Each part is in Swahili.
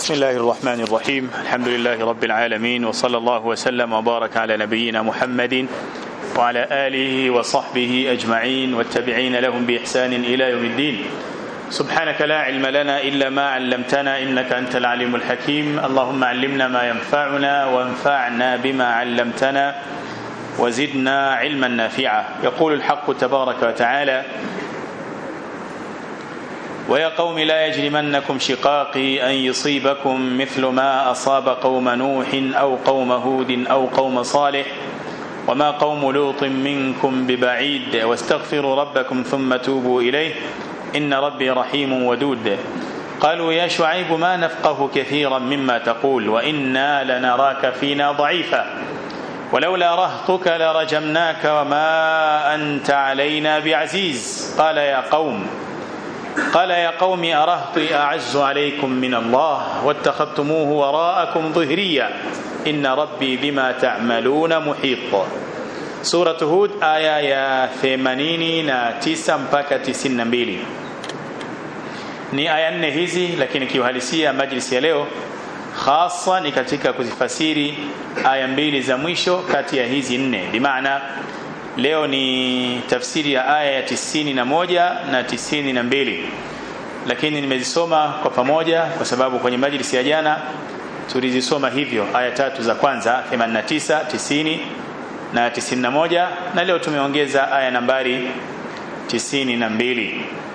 بسم الله الرحمن الرحيم الحمد لله رب العالمين وصلى الله وسلم وبارك على نبينا محمد وعلى آله وصحبه أجمعين والتابعين لهم بإحسان إلى يوم الدين سبحانك لا علم لنا إلا ما علمتنا إنك أنت العليم الحكيم اللهم علمنا ما ينفعنا وانفعنا بما علمتنا وزدنا علما نافعا يقول الحق تبارك وتعالى ويا قوم لا يجرمنكم شقاقي أن يصيبكم مثل ما أصاب قوم نوح أو قوم هود أو قوم صالح وما قوم لوط منكم ببعيد واستغفروا ربكم ثم توبوا إليه إن ربي رحيم ودود قالوا يا شعيب ما نفقه كثيرا مما تقول وإنا لنراك فينا ضعيفا ولولا رهطك لرجمناك وما أنت علينا بعزيز قال يا قوم قال يا قوم أرهطي أعز عليكم من الله واتخذتموه وراءكم ظهريا إن ربي بما تعملون محيط سورة هود آية يا 89 mpaka 92 ni aya nne hizi lakini kiuhalisia majlisi ya leo hasa ni katika kuzifasiri aya mbili za mwisho kati ya hizi nne bimaana leo ni tafsiri ya aya ya tisini na moja na tisini na mbili lakini nimezisoma kwa pamoja kwa sababu kwenye majlisi ya jana tulizisoma hivyo aya tatu za kwanza 89 90 na 91 na leo tumeongeza aya nambari 92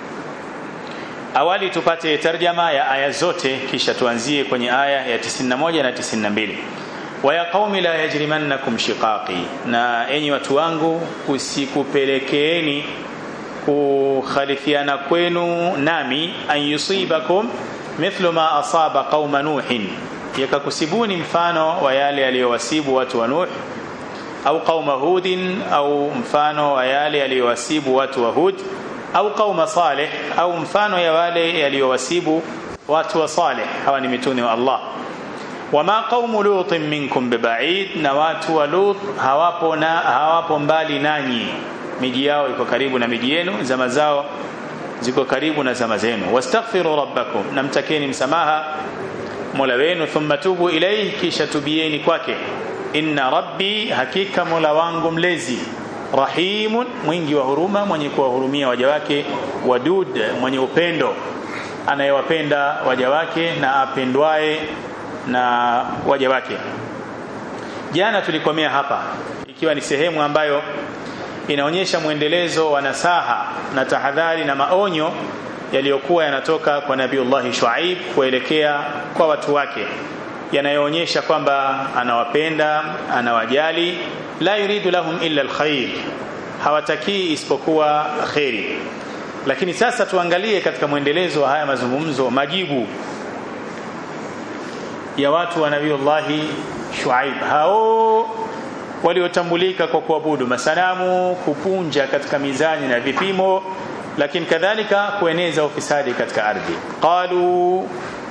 awali tupate tarjama ya aya zote kisha tuanzie kwenye aya ya 91 na 92 waya qaumi la yajrimannakum shiqaqi na enyi watu wangu kusikupelekeeni kukhalifiana kwenu nami an yusibakum mithlu ma asaba qauma nuhin yakakusibuni mfano wa yale aliyowasibu watu wa nuh au qauma hudin au mfano wa yale aliyowasibu watu wa hud au qauma salih au mfano ya wale yaliyowasibu watu wa salih hawa ni mitume wa Allah wama qaumu lutin minkum bibaid na watu wa lut hawapo na hawapo mbali nanyi miji yao iko karibu na miji yenu zama zao ziko karibu na zama zenu wastaghfiru rabbakum namtakeni msamaha mola wenu thumma tubu ilayhi kisha tubieni kwake inna rabbi hakika mola wangu mlezi rahimun mwingi wa huruma mwenye kuwahurumia waja wake wadud mwenye upendo anayewapenda waja wake na apendwaye na waja wake jana tulikomea hapa ikiwa ni sehemu ambayo inaonyesha mwendelezo wa nasaha na tahadhari na maonyo yaliyokuwa yanatoka kwa nabiullahi shuaib kuelekea kwa watu wake yanayoonyesha kwamba anawapenda anawajali la yuridu lahum illa alkhair hawatakii isipokuwa kheri lakini sasa tuangalie katika mwendelezo wa haya mazungumzo majibu ya watu wa nabiullahi shuaib hao waliotambulika kwa kuabudu masanamu kupunja katika mizani na vipimo lakini kadhalika kueneza ufisadi katika ardhi qalu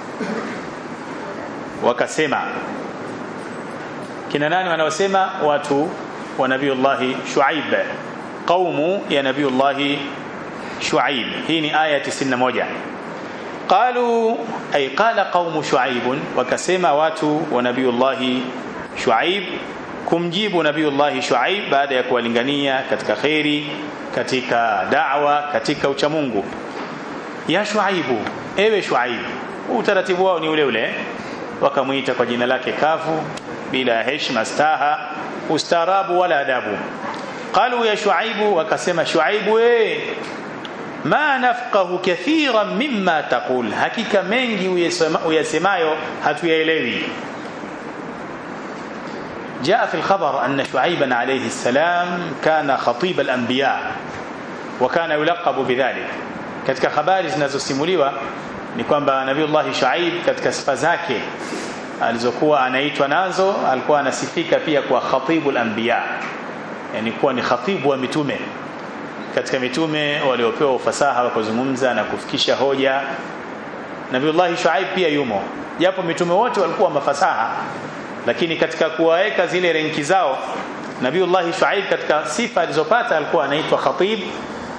wakasema kina nani wanaosema watu wa nabiullahi shuaib qaumu ya nabiullahi shuaib hii ni aya 91 qalu ay qala qaumu shuaib wakasema watu wa nabiullahi shuaib kumjibu nabiullahi shuaib baada ya kuwalingania katika kheri katika da'wa katika uchamungu ya shuaibu ewe shuaib utaratibu wao ni ule ule wakamuita kwa jina lake kavu bila heshima staha ustaarabu wala adabu qalu ya shuaibu wakasema shuaibu we ma nafqahu kathiran mimma taqul hakika mengi uyasemayo hatuyaelewi جاء في الخبر أن شعيبا عليه السلام كان خطيب الأنبياء وكان يلقب بذلك katika habari zinazosimuliwa ni kwamba nabiullahi shuaib katika sifa zake alizokuwa anaitwa nazo alikuwa anasifika pia kwa khatibul anbiya yani kuwa ni khatibu wa mitume katika mitume waliopewa ufasaha wa kuzungumza na kufikisha hoja nabiullahi shuaib pia yumo japo mitume wote walikuwa mafasaha lakini katika kuwaweka zile renki zao nabiullahi shuaib katika sifa alizopata alikuwa anaitwa khatib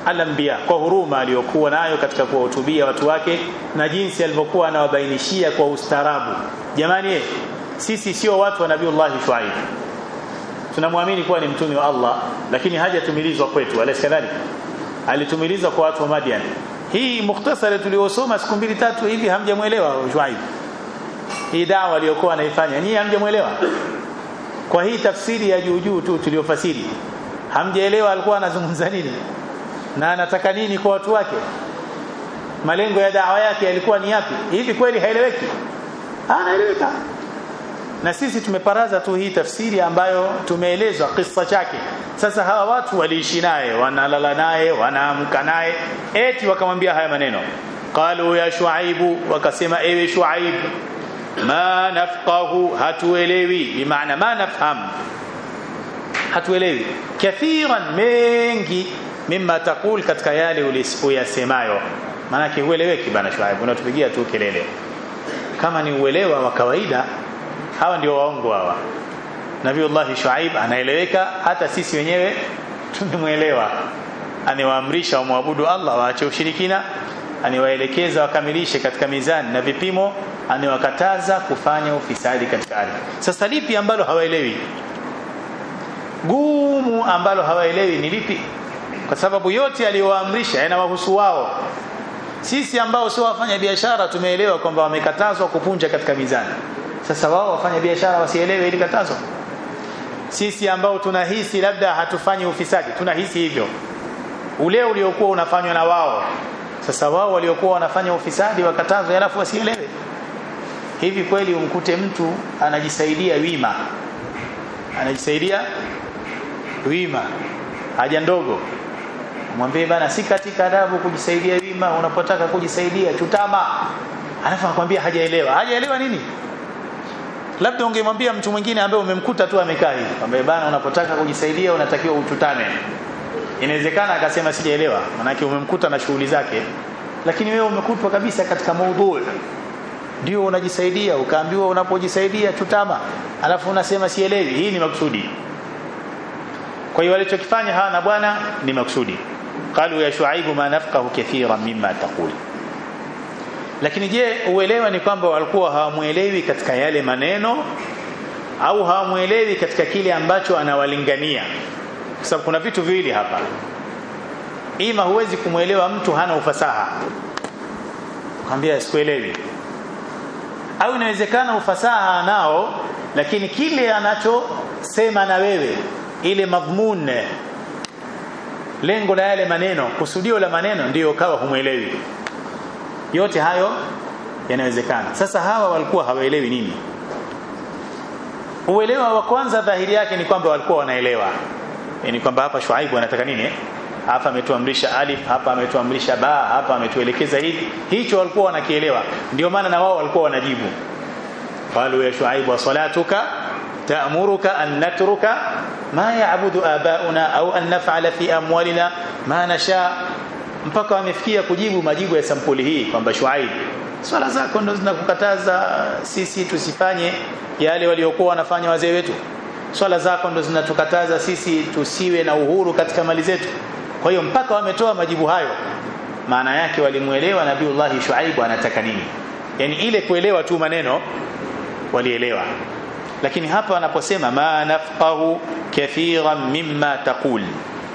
al-anbiya kwa huruma aliyokuwa nayo katika kuwahutubia watu wake na jinsi alivyokuwa anawabainishia kwa ustaarabu jamani eh, sisi sio watu wa nabiiullah Shuaib tunamwamini kuwa ni mtume wa Allah lakini hajatumilizwa kwetu alayhi kadhalika alitumilizwa kwa watu wa Madian hii mukhtasari tuliosoma siku mbili tatu hivi hamjamuelewa Shuaib hii dawa aliyokuwa anaifanya nyinyi hamjamuelewa kwa hii tafsiri ya juu juu tu tuliyofasiri hamjaelewa alikuwa anazungumza nini na anataka nini kwa watu wake malengo ya dawa yake yalikuwa ni yapi hivi kweli haeleweki anaeleweka na sisi tumeparaza tu hii tafsiri ambayo tumeelezwa kisa chake sasa hawa watu waliishi naye wanalala naye wanaamka naye eti wakamwambia haya maneno qalu ya shuaibu wakasema ewe shuaib ma nafqahu hatuelewi bimaana ma nafham hatuelewi kathiran mengi mimma taqul katika yale ulisiyasemayo maana hueleweki bana shuaib unatupigia tu kelele kama ni uelewa wa kawaida hawa ndio waongo hawa Nabiullah Shuaib anaeleweka hata sisi wenyewe tumemwelewa aniwaamrisha wamwabudu Allah waache ushirikina aniwaelekeza wakamilishe katika mizani na vipimo aniwakataza kufanya ufisadi katika ardhi sasa lipi ambalo hawaelewi gumu ambalo hawaelewi ni lipi kwa sababu yote aliyowaamrisha yanawahusu wao sisi ambao sio wafanya biashara tumeelewa kwamba wamekatazwa kupunja katika mizani sasa wao wafanya biashara wasielewe ili katazo sisi ambao tunahisi labda hatufanyi ufisadi tunahisi hivyo ule uliokuwa unafanywa na wao sasa wao waliokuwa wanafanya ufisadi wakatazwa alafu wasielewe hivi kweli umkute mtu anajisaidia wima anajisaidia wima haja ndogo mwambie bana si katika adabu kujisaidia wima unapotaka kujisaidia chutama alafu anakuambia hajaelewa hajaelewa nini labda ungemwambia mtu mwingine ambaye umemkuta tu amekaa hivi kwamba bana unapotaka kujisaidia unatakiwa uchutame inawezekana akasema sijaelewa manake umemkuta na shughuli zake lakini wewe umekutwa kabisa katika maudhui ndio unajisaidia ukaambiwa unapojisaidia chutama alafu unasema sielewi hii ni makusudi kwa hiyo walichokifanya hawa na bwana ni makusudi qalu ya shuaibu ma nafqahu kathiran mimma taqul lakini je uelewa ni kwamba walikuwa hawamuelewi katika yale maneno au hawamuelewi katika kile ambacho anawalingania kwa sababu kuna vitu viwili hapa ima huwezi kumwelewa mtu hana ufasaha kwambia sikuelewi au inawezekana ufasaha anao lakini kile anachosema na wewe ile madhmun lengo la yale maneno kusudio la maneno ndiyo kawa humwelewi yote hayo yanawezekana sasa hawa walikuwa hawaelewi nini uelewa wa kwanza dhahiri yake ni kwamba walikuwa wanaelewa yani kwamba hapa Shuaibu anataka nini hapa ametuamrisha alif hapa ametuamrisha ba hapa ametuelekeza hivi hicho walikuwa wanakielewa ndio maana na wao walikuwa wanajibu qalu ya Shuaibu wa salatuka ta'muruka an natruka ma ya'budu abauna au an naf'ala fi amwalina ma nasha mpaka wamefikia kujibu majibu ya sampuli hii kwamba Shuaib swala zako ndo zinakukataza sisi tusifanye yale waliokuwa wanafanya wazee wetu swala zako ndo zinatukataza sisi tusiwe na uhuru katika mali zetu kwa hiyo mpaka wametoa majibu hayo maana yake walimuelewa nabiiullah Shuaib anataka nini yani ile kuelewa tu maneno walielewa lakini hapa wanaposema ma nafqahu kathiran mimma taqul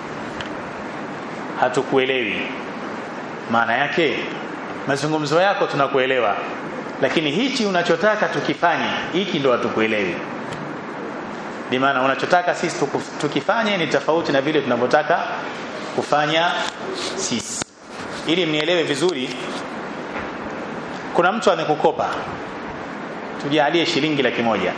hatukuelewi maana yake mazungumzo yako tunakuelewa lakini hichi unachotaka tukifanye hiki ndo hatukuelewi bi maana unachotaka sisi tukifanye ni tofauti na vile tunavyotaka kufanya sisi ili mnielewe vizuri kuna mtu amekukopa tujalie shilingi laki moja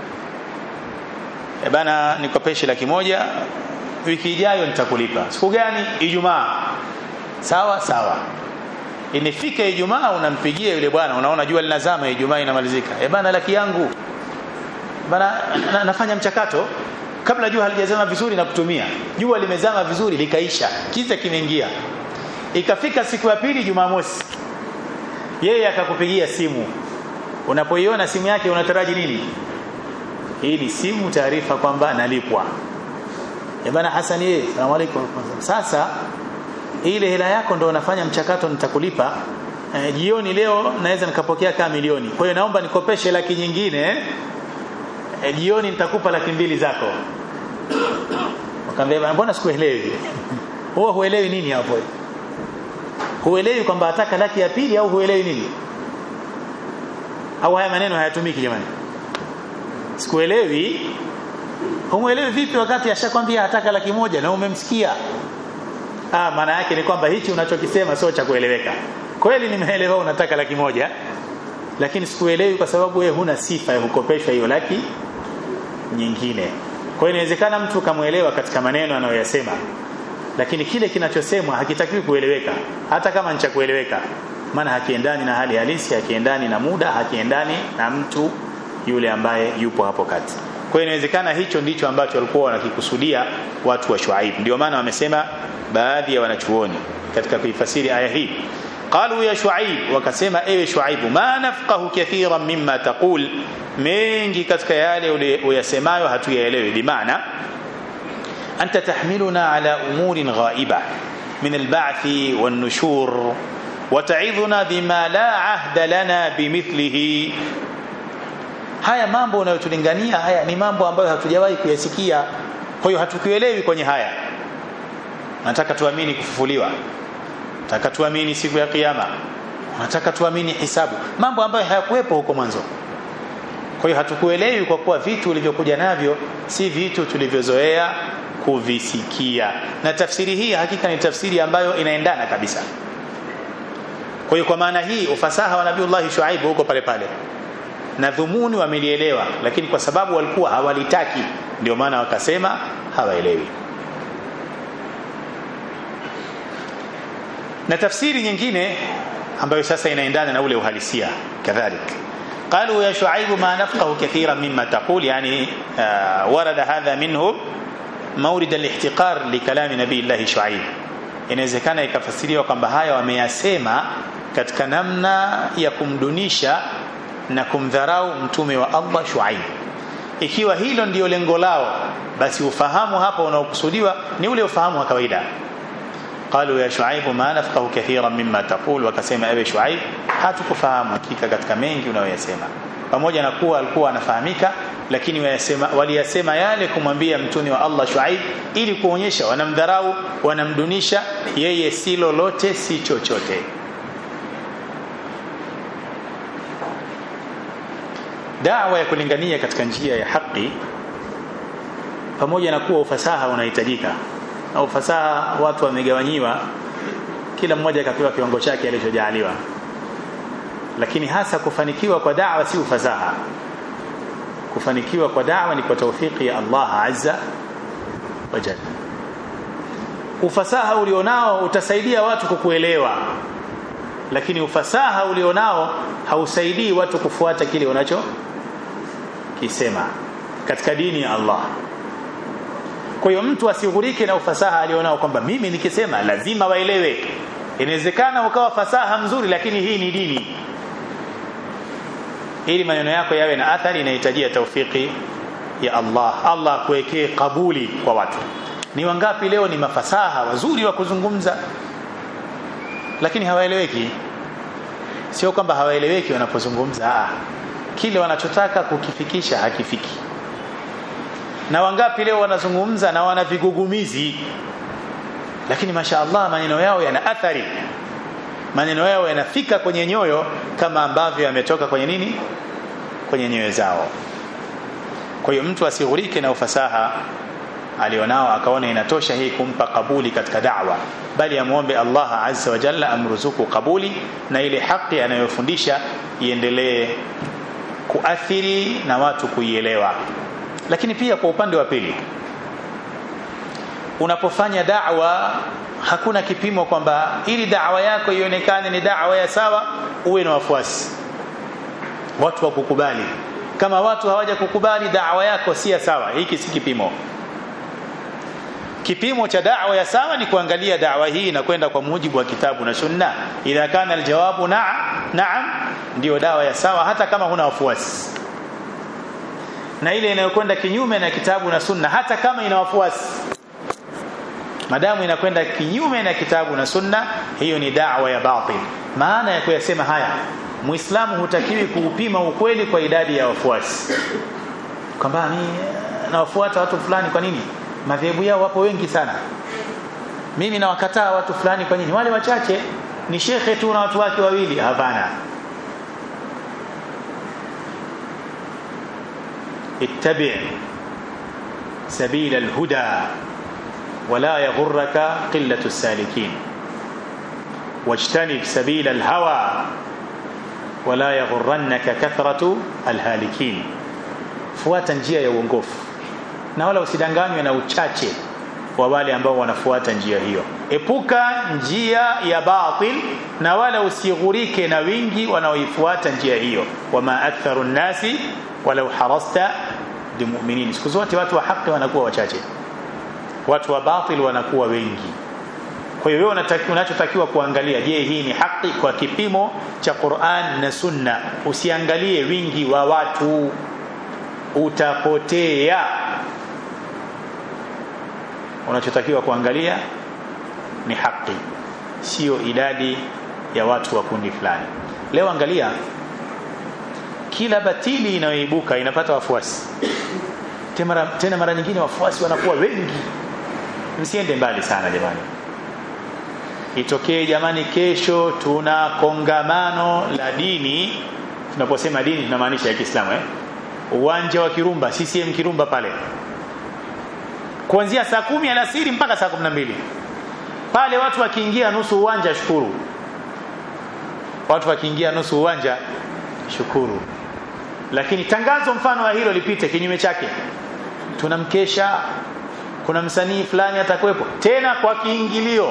e bana nikopeshe laki moja wiki ijayo nitakulipa siku gani ijumaa sawa sawa inifika ijumaa unampigia yule bwana unaona jua linazama ijumaa inamalizika e bana laki yangu bana na, nafanya mchakato kabla jua halijazama vizuri na kutumia jua limezama vizuri likaisha kiza kimeingia ikafika siku ya pili jumamosi yeye akakupigia simu unapoiona simu yake unataraji nini hii ni simu taarifa kwamba nalipwa ya bana Hassan yeye asalamu alaykum sasa ile hela yako ndo unafanya mchakato nitakulipa e, jioni leo naweza nikapokea kama milioni kwa hiyo naomba nikopeshe laki nyingine e, jioni nitakupa laki mbili zako wakamwambia mbona sikuelewi wewe huelewi nini hapo huelewi kwamba ataka laki ya pili au huelewi nini au haya maneno hayatumiki jamani sikuelewi humuelewi vipi wakati ashakwambia ataka laki moja na umemsikia ah maana yake ni kwamba hichi unachokisema sio cha kueleweka kweli nimeelewa unataka laki moja lakini sikuelewi kwa sababu wewe huna sifa ya kukopeshwa hiyo laki nyingine kwa hiyo inawezekana mtu kamuelewa katika maneno anayoyasema lakini kile kinachosemwa hakitakiwi kueleweka hata kama ni cha kueleweka maana hakiendani na hali halisi hakiendani na muda hakiendani na mtu yule ambaye yupo hapo kati kwa hiyo inawezekana hicho ndicho ambacho walikuwa wanakikusudia watu wa Shuaib ndio maana wamesema baadhi ya wanachuoni katika kuifasiri aya hii qalu ya Shuaib wakasema ewe Shuaib ma nafqahu kathiran mimma taqul mengi katika yale uyasemayo hatuyaelewi bimaana anta tahmiluna ala umurin ghaiba min alba'th wan-nushur وتعظنا بما لا عهد لنا بمثله haya mambo unayotulingania haya ni mambo ambayo hatujawahi kuyasikia kwa hiyo hatukuelewi kwenye haya nataka tuamini kufufuliwa nataka tuamini siku ya kiyama nataka tuamini hisabu mambo ambayo hayakuwepo huko mwanzo kwa hiyo hatukuelewi kwa kuwa vitu ulivyokuja navyo si vitu tulivyozoea kuvisikia na tafsiri hii hakika ni tafsiri ambayo inaendana kabisa kwa hiyo kwa maana hii ufasaha wa Nabiiullah Shuaib huko pale pale na dhumuni wamelielewa lakini kwa sababu walikuwa hawalitaki ndio maana wakasema hawaelewi na tafsiri nyingine ambayo sasa inaendana na ule uhalisia kadhalik قالوا يا شعيب ما نفقه كثيرا مما تقول يعني آه ورد هذا منه مورد الاحتقار لكلام نبي الله شعيب inawezekana ikafasiriwa kwamba haya wameyasema katika namna ya kumdunisha na kumdharau mtume wa Allah Shuaib ikiwa hilo ndiyo lengo lao basi ufahamu hapa unaokusudiwa ni ule ufahamu wa kawaida قالوا يا شعيب ما نفقه كثيرا مما تقول wakasema ewe Shuaib hatukufahamu hakika katika mengi unayoyasema pamoja na kuwa alikuwa anafahamika lakini wayasema waliyasema yale kumwambia mtume wa Allah Shuaib ili kuonyesha wanamdharau wanamdunisha yeye si lolote si chochote dawa ya kulingania katika njia ya haki pamoja na kuwa ufasaha unahitajika na ufasaha watu wamegawanyiwa kila mmoja akapewa kiwango chake alichojaliwa lakini hasa kufanikiwa kwa da'wa si ufasaha kufanikiwa kwa da'wa ni kwa taufiki ya Allah azza wa jalla ufasaha ulionao utasaidia watu kukuelewa lakini ufasaha ulionao hausaidii watu kufuata kile unacho kisema katika dini ya Allah kwa hiyo mtu asighurike na ufasaha alionao kwamba mimi nikisema lazima waelewe inawezekana ukawa fasaha mzuri lakini hii ni dini ili maneno yako yawe na athari inahitajia taufiki ya Allah Allah kuwekee kabuli kwa watu ni wangapi leo ni mafasaha wazuri wa kuzungumza lakini hawaeleweki sio kwamba hawaeleweki wanapozungumza ah kile wanachotaka kukifikisha hakifiki na wangapi leo wanazungumza na wana vigugumizi lakini mashaallah maneno yao yana athari maneno yao yanafika kwenye nyoyo kama ambavyo yametoka kwenye nini kwenye nyoyo zao kwa hiyo mtu asighurike na ufasaha alionao akaona inatosha hii kumpa kabuli katika da'wa bali amuombe Allah azza wa jalla amruzuku kabuli na ile haki anayofundisha iendelee kuathiri na watu kuielewa lakini pia kwa upande wa pili unapofanya da'wa hakuna kipimo kwamba ili da'wa yako ionekane ni da'wa ya sawa uwe na wafuasi watu wakukubali kama watu hawaja kukubali da'wa yako si ya sawa hiki si kipimo kipimo cha da'wa ya sawa ni kuangalia da'wa hii inakwenda kwa mujibu wa kitabu na sunna idha kana aljawabu na'am na'am ndio dawa ya sawa hata kama huna wafuasi na ile inayokwenda kinyume na kitabu na sunna hata kama ina wafuasi madamu inakwenda kinyume na kitabu na sunna hiyo ni da'wa ya batil maana ya kuyasema haya muislamu hutakiwi kuupima ukweli kwa idadi ya wafuasi kwamba mimi nawafuata watu fulani kwa nini madhehebu yao wapo wengi sana mimi nawakataa watu fulani kwa nini wale wachache ni shekhe tu na watu wake wawili hapana اتبع سبيل الهدى ولا يغرك قلة السالكين واجتنب سبيل الهوى ولا يغرنك كثرة الهالكين fuata njia ya uongofu na wala usidanganywe na uchache wa wale ambao wanafuata njia hiyo epuka njia ya batil na wala usighurike na wingi wanaoifuata njia hiyo wama aktharu nnasi walau harasta bimu'minin siku zote watu wa haki wanakuwa wachache watu wa batil wanakuwa wengi kwa hiyo wewe unachotakiwa kuangalia je hii ni haki kwa kipimo cha Qur'an na Sunna usiangalie wingi wa watu utapotea unachotakiwa kuangalia ni haki sio idadi ya watu wa kundi fulani leo angalia kila batili inayoibuka inapata wafuasi tena, tena mara nyingine wafuasi wanakuwa wengi msiende mbali sana jamani itokee jamani kesho tuna kongamano la dini tunaposema dini tunamaanisha ya Kiislamu eh uwanja wa Kirumba CCM Kirumba pale kuanzia saa kumi alasiri mpaka saa kumi na mbili pale watu wakiingia nusu uwanja shukuru watu wakiingia nusu uwanja shukuru lakini tangazo mfano wa hilo lipite kinyume chake tunamkesha kuna msanii fulani atakuwepo tena kwa kiingilio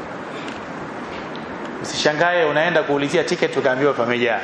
usishangae unaenda kuulizia ticket ukaambiwa pamejaa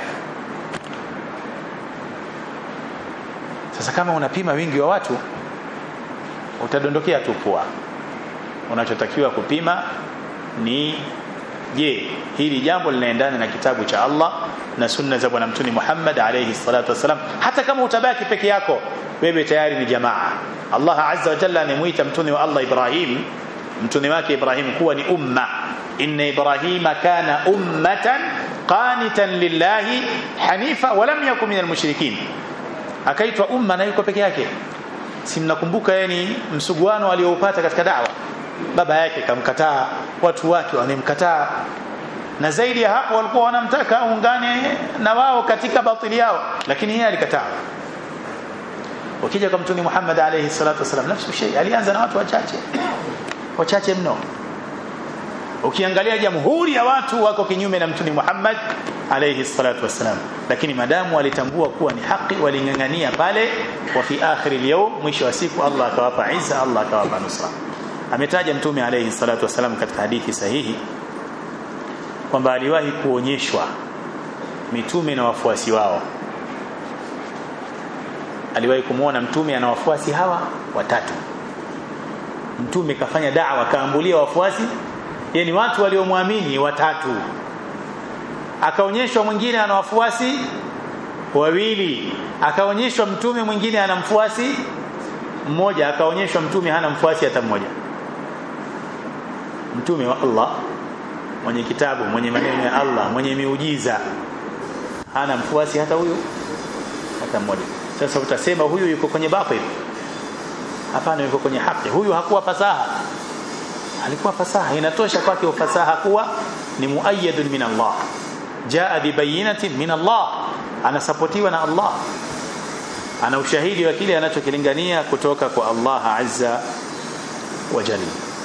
sasa kama unapima wingi wa watu utadondokea tu pua unachotakiwa kupima ni je hili jambo linaendana na kitabu cha Allah na sunna za bwana mtume Muhammad alayhi salatu wasalam hata kama utabaki peke yako wewe tayari ni jamaa Allah azza wa jalla anemuita mtume wa Allah Ibrahim mtume wake Ibrahim kuwa ni umma inna ibrahima kana ummatan qanitan lillahi hanifa wa lam yakun minal mushrikin akaitwa umma na yuko peke yake si mnakumbuka yani msuguano alioupata katika dawa baba yake kamkataa watu wake wanemkataa na zaidi ya hapo walikuwa wanamtaka aungane na wao katika batili yao lakini yeye alikataa ukija kwa mtume Muhammad alayhi salatu wasalam nafsu shay alianza na watu wachache wachache mno ukiangalia jamhuri ya watu wako kinyume na mtume Muhammad alayhi salatu wasalam lakini madamu walitambua kuwa ni haki walingangania pale wa fi akhir al mwisho wa siku Allah akawapa izza Allah akawapa nusra ametaja mtume alayhi salatu wasalam katika hadithi sahihi kwamba aliwahi kuonyeshwa mitume na wafuasi wao aliwahi kumuona mtume ana wafuasi hawa watatu mtume kafanya da'wa kaambulia wafuasi yani watu waliomwamini watatu akaonyeshwa mwingine ana wafuasi wawili akaonyeshwa mtume mwingine ana mfuasi mmoja akaonyeshwa mtume hana mfuasi hata mmoja mtume wa Allah mwenye kitabu mwenye maneno ya Allah mwenye miujiza hana mfuasi hata huyu hata mmoja sasa utasema huyu yuko kwenye batil hapana yuko kwenye haki huyu hakuwa fasaha alikuwa fasaha inatosha kwake ufasaha kuwa ni muayyadun min Allah jaa bi bayinatin min Allah anasapotiwa na Allah ana ushahidi wa kile anachokilingania kutoka kwa Allah azza wa jalla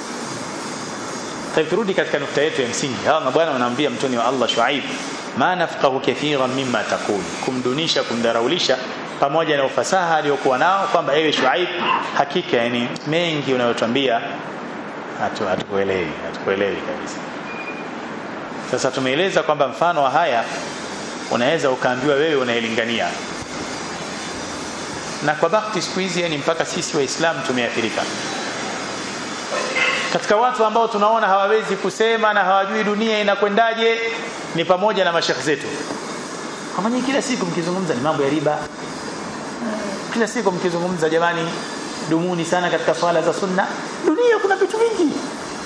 طيب turudi katika nukta yetu ya msingi hawa mabwana wanaambia mtoni wa Allah Shuaib ma nafqahu kathiran mimma taqul kumdunisha kumdaraulisha pamoja na ufasaha aliyokuwa nao kwamba ewe Shuaib hakika yani mengi unayotuambia hatu hatukuelewi hatukuelewi kabisa sasa tumeeleza kwamba mfano wa haya unaweza ukaambiwa wewe unaelingania na kwa bahati siku hizi yani mpaka sisi waislamu tumeathirika katika watu ambao tunaona hawawezi kusema na hawajui dunia inakwendaje ni pamoja na mashekhe zetu kama nyinyi kila siku mkizungumza ni mambo ya riba kila siku mkizungumza jamani dumuni sana katika swala za sunna dunia kuna vitu vingi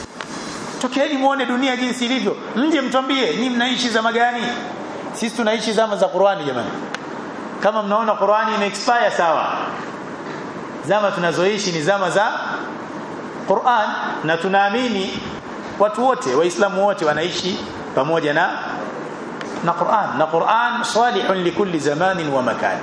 tokeeni muone dunia jinsi ilivyo mje mtwambie nyinyi mnaishi zama gani sisi tunaishi zama za Qur'ani jamani kama mnaona Qur'ani ime expire sawa zama tunazoishi ni zama za Qur'an na tunaamini watu wote waislamu wote wanaishi pamoja na na Qur'an na Qur'an salihun likulli zamanin wa makan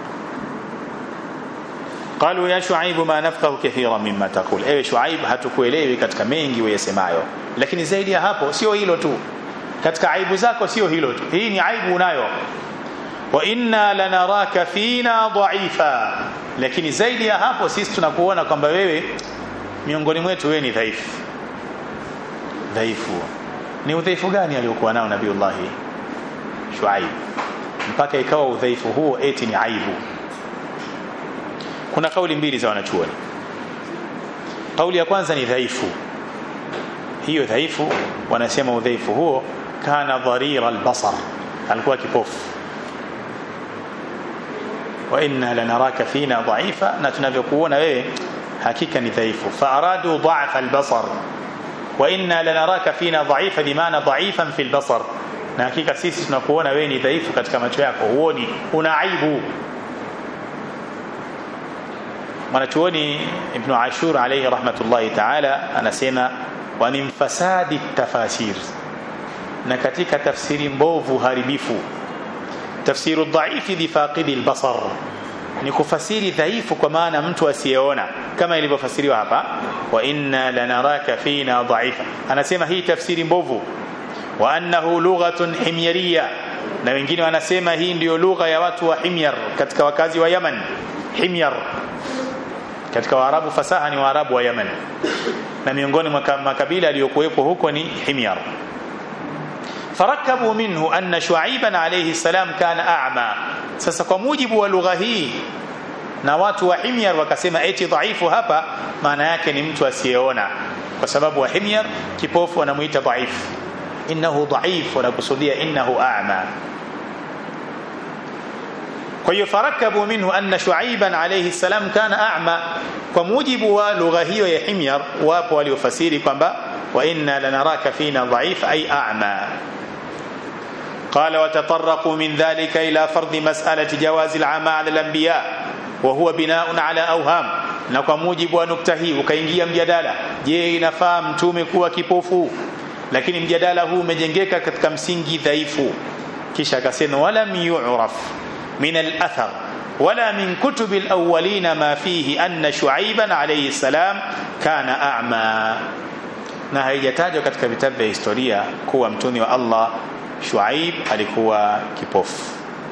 قالوا يا شعيب ما نفقه كثيرا مما تقول ewe Shuaib hatukuelewi katika mengi uyasemayo lakini zaidi ya hapo sio hilo tu katika aibu zako sio hilo tu hii ni aibu unayo wa inna lanaraka fina dhaifa lakini zaidi ya hapo sisi tunakuona kwamba wewe miongoni mwetu wewe ni dhaifu dhaifu ni udhaifu gani aliokuwa nao nabiiullah Shuaib mpaka ikawa udhaifu huo eti ni aibu kuna kauli mbili za wanachuoni kauli ya kwanza ni dhaifu hiyo dhaifu wanasema udhaifu huo kana dharira albasar alikuwa kipofu wa inna lanaraka fina dhaifa na tunavyokuona wewe hakika ni dhaifu faaradu dha'fa albasar wa inna lanaraka fina dhaifa bimaana dhaifan fi albasar na hakika sisi tunakuona wewe ni dhaifu katika macho yako huoni una aibu mwanachuoni ibn ashur alayhi rahmatullahi ta'ala anasema wa min fasadi tafasir na katika tafsiri mbovu haribifu tafsiru dhaifi bifaqidi albasar ni kufasiri dhaifu kwa maana mtu asiyeona kama ilivyofasiriwa hapa wa inna lanaraka fina dhaifa anasema hii tafsiri mbovu wa annahu lughatun himyariya na wengine wanasema hii ndiyo lugha ya watu wa himyar katika wakazi wa Yaman himyar katika waarabu fasaha ni waarabu wa Yemen na miongoni mwa makabila aliyokuwepo huko ni Himyar farakabu minhu anna Shuaiban alayhi salam kana a'ma sasa kwa mujibu wa lugha hii na watu wa Himyar wakasema eti dhaifu hapa maana yake ni mtu asiyeona kwa sababu wa Himyar kipofu wanamuita dhaifu innahu dhaif wanakusudia innahu a'ma kwa hiyo farakabu minhu anna shuaiban alayhi salam kana a'ma kwa mujibu wa lugha hiyo ya himyar wapo waliofasiri kwamba wa inna lanaraka fina dhaif ay a'ma قال وتطرقوا من ذلك إلى فرض مسألة جواز العمى على الأنبياء وهو بناء على أوهام na kwa mujibu wa nukta hii ukaingia mjadala je inafaa mtume kuwa kipofu lakini mjadala huu umejengeka katika msingi dhaifu kisha akasema walam yu'raf من الأثر ولا من كتب الأولين ما فيه أن شعيبا عليه السلام كان أعمى na haijatajwa katika vitabu vya historia kuwa mtumi wa Allah Shuaib alikuwa kipofu.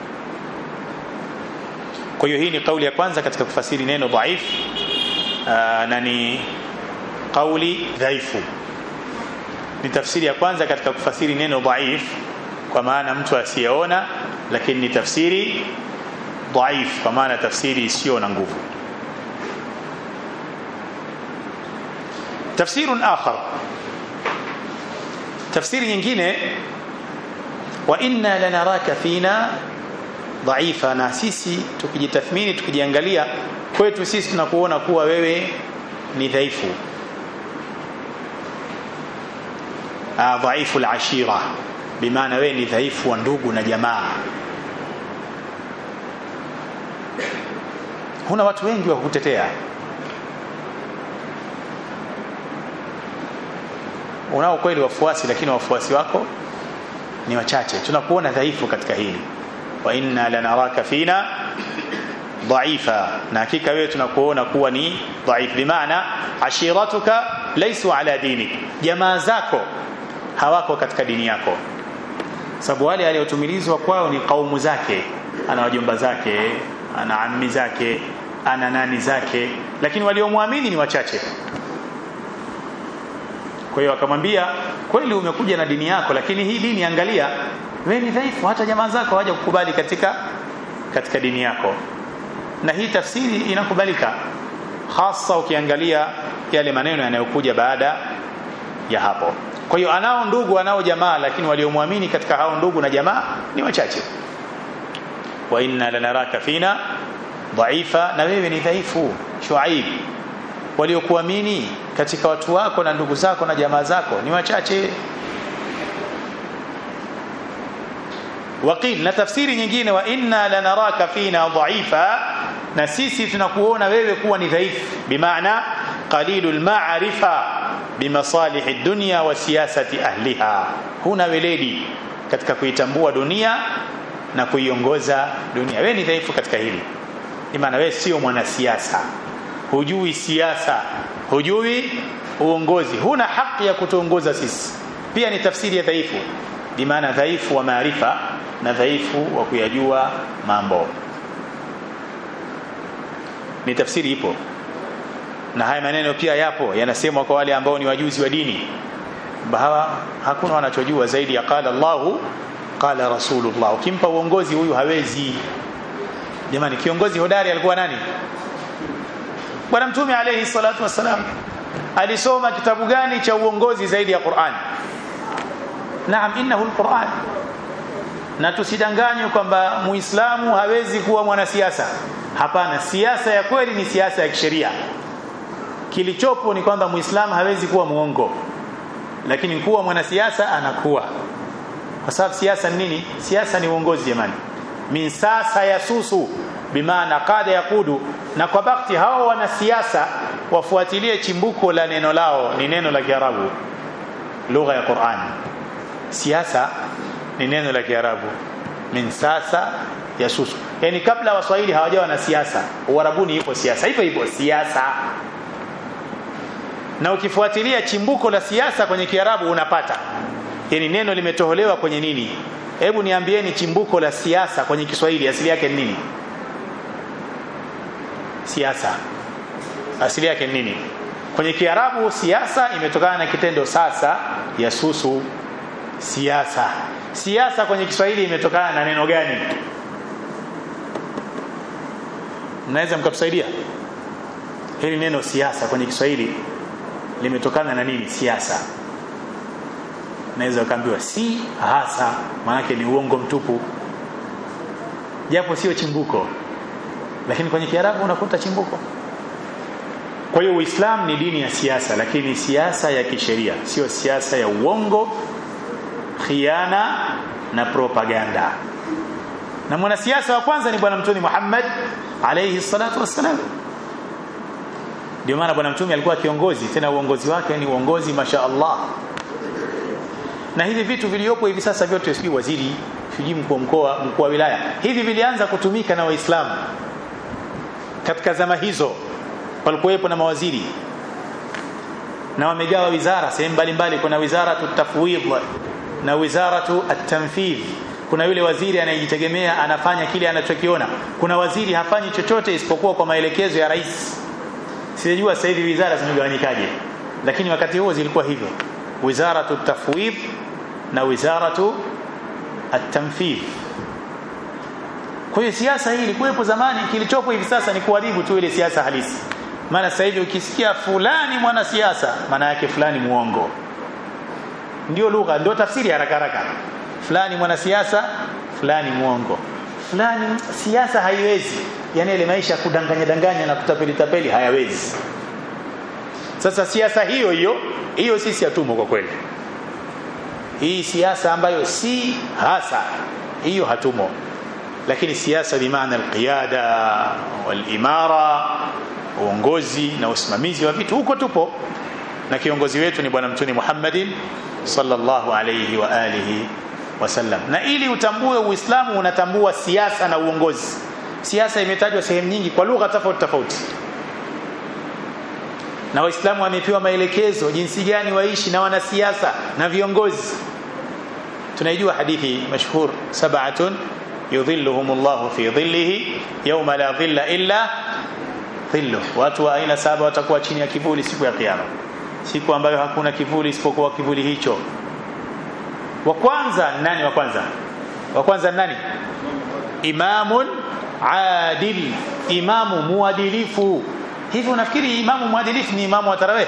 Kwa hiyo hii ni kauli ya kwanza katika kufasiri neno dhaif na ni kauli dhaifu. Ni tafsiri ya kwanza katika kufasiri neno dhaif kwa maana mtu asiyeona lakini ni tafsiri dhaif kwa maana tafsiri isiyo na nguvu تفسير آخر تفسير nyingine وإنا لنراك فينا ضعيفا na sisi tukijitathmini tukijiangalia kwetu sisi tunakuona kuwa wewe ni dhaifu dhaifu al-ashira bimaana wewe ni dhaifu wa ndugu na jamaa huna watu wengi wa kukutetea unao kweli wafuasi lakini wafuasi wako ni wachache tunakuona dhaifu katika hili wa inna lanaraka fina dhaifa na hakika wewe tunakuona kuwa ni dhaif bimaana ashiratuka laysu ala dinik jamaa zako hawako katika dini yako sababu wale aliotumilizwa kwao ni kaumu zake ana wajomba zake ana ammi zake ana nani zake lakini waliomwamini ni wachache kwa hiyo akamwambia kweli umekuja na dini yako lakini hii dini angalia wewe ni dhaifu hata jamaa zako hawaja kukubali katika katika dini yako na hii tafsiri inakubalika hasa ukiangalia yale maneno yanayokuja baada ya hapo kwa hiyo anao ndugu anao jamaa lakini waliomwamini katika hao ndugu na jamaa ni wachache wa inna lanaraka fina dhaifa na wewe ni dhaifu shuaib waliokuamini katika watu wako na ndugu zako na jamaa zako ni wachache waqil na tafsiri nyingine wa inna lanaraka fina dhaifa na sisi tunakuona wewe kuwa ni dhaifu bimaana qalilul ma'rifa bimasalih ad-dunya wa siyasati ahliha huna weledi katika kuitambua dunia na kuiongoza dunia wewe ni dhaifu katika hili maana wewe sio mwanasiasa hujui siasa hujui uongozi huna haki ya kutuongoza sisi pia ni tafsiri ya dhaifu bimaana dhaifu wa maarifa na dhaifu wa kuyajua mambo ni tafsiri ipo na haya maneno pia yapo yanasemwa kwa wale ambao ni wajuzi wa dini hawa hakuna wanachojua zaidi ya qala Allahu qala Rasulullah ukimpa uongozi huyu hawezi jamani kiongozi hodari alikuwa nani bwana mtume alayhi salatu wassalam alisoma kitabu gani cha uongozi zaidi ya Qur'an naam innahu alquran na tusidanganywe kwamba muislamu hawezi kuwa mwanasiasa hapana siasa ya kweli ni siasa ya kisheria kilichopo ni kwamba muislamu hawezi kuwa muongo lakini kuwa mwanasiasa anakuwa kwa sababu siasa ni nini siasa ni uongozi jamani min sasa yasusu bimaana qada yakudu na kwa bakti hao wanasiasa wafuatilie chimbuko la neno lao ni neno la Kiarabu lugha ya Qur'an siasa ni neno la Kiarabu min sasa yasusu yani kabla waswahili hawajawa na siasa uarabuni ipo siasa hivyo hivyo siasa na ukifuatilia chimbuko la siasa kwenye Kiarabu unapata yani neno limetoholewa kwenye nini hebu niambieni chimbuko la siasa kwenye Kiswahili asili yake ni nini siasa asili yake ni nini kwenye Kiarabu siasa imetokana na kitendo sasa yasusu siasa siasa kwenye Kiswahili imetokana na neno gani mnaweza mkatusaidia hili neno siasa kwenye Kiswahili limetokana na nini siasa naweza ukaambiwa si hasa maanake ni uongo mtupu japo sio chimbuko lakini kwenye Kiarabu unakuta chimbuko kwa hiyo Uislamu ni dini ya siasa lakini siasa ya kisheria sio siasa ya uongo khiana na propaganda na mwanasiasa wa kwanza ni bwana mtume Muhammad alayhi salatu wassalam ndio maana bwana mtume alikuwa kiongozi tena uongozi wake ni uongozi masha Allah na hivi vitu viliopo hivi sasa vyote sijui waziri sijui mkuu wa mkoa mkuu wa wilaya hivi vilianza kutumika na waislamu katika zama hizo walikuwepo na mawaziri na wamegawa wizara sehemu mbalimbali kuna wizara tafwidh na wizaratu at-tanfidh kuna yule waziri anayejitegemea anafanya kile anachokiona kuna waziri hafanyi chochote isipokuwa kwa maelekezo ya rais sijajua sasa hivi wizara zimegawanyikaje lakini wakati huo zilikuwa hivyo wizaratu tafwidh na wizaratu at-tanfidh kwa hiyo siasa hii ilikuwepo zamani kilichopo hivi sasa ni kuharibu tu ile siasa halisi maana sasa hivi ukisikia fulani mwanasiasa maana yake fulani muongo ndio lugha ndio tafsiri haraka haraka fulani mwanasiasa fulani muongo fulani siasa haiwezi yani ile maisha kudanganya danganya na kutapeli tapeli hayawezi sasa siasa hiyo hiyo hiyo sisi hatumo kwa kweli hii siasa ambayo si hasa hiyo hatumo lakini siasa bimaana alqiyada walimara uongozi na usimamizi wa vitu huko tupo na kiongozi wetu ni bwana mtume Muhammadin sallallahu alayhi wa alihi wasallam na ili utambue uislamu unatambua siasa na uongozi siasa imetajwa sehemu nyingi kwa lugha tofauti tofauti na waislamu wamepewa maelekezo jinsi gani waishi na wanasiasa na viongozi tunaijua hadithi mashhur sab'atun yudhilluhumullahu fi dhillihi yawma la dhilla illa dhilluh watu wa aina saba watakuwa chini ya kivuli siku ya kiyama siku ambayo hakuna kivuli isipokuwa kivuli hicho wa kwanza nani wa kwanza wa kwanza nani imamun adil imamu muadilifu hivi unafikiri imamu muadilifu ni imamu wa tarawih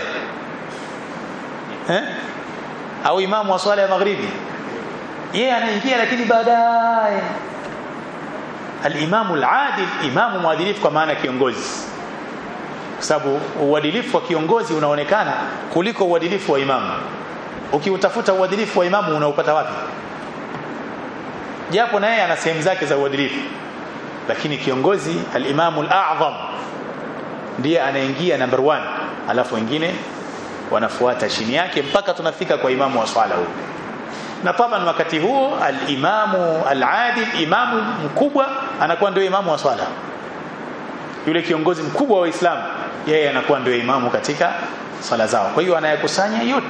eh au imamu wa swala ya maghribi yeye anaingia lakini baadaye al-imamu al-adil imamu muadilifu kwa maana kiongozi kwa sababu uadilifu wa kiongozi unaonekana kuliko uadilifu wa imamu ukiutafuta uadilifu wa imamu unaupata wapi japo na yeye ana sehemu zake za uadilifu lakini kiongozi al-imamu al-a'zam ndiye anaingia number 1 alafu wengine wanafuata chini yake mpaka tunafika kwa imamu wa swala huyo na taban wakati huo al-imamu al-adil imamu mkubwa anakuwa ndio imamu wa swala yule kiongozi mkubwa wa Uislamu yeye anakuwa ndio imamu katika swala zao kwa hiyo anayakusanya yote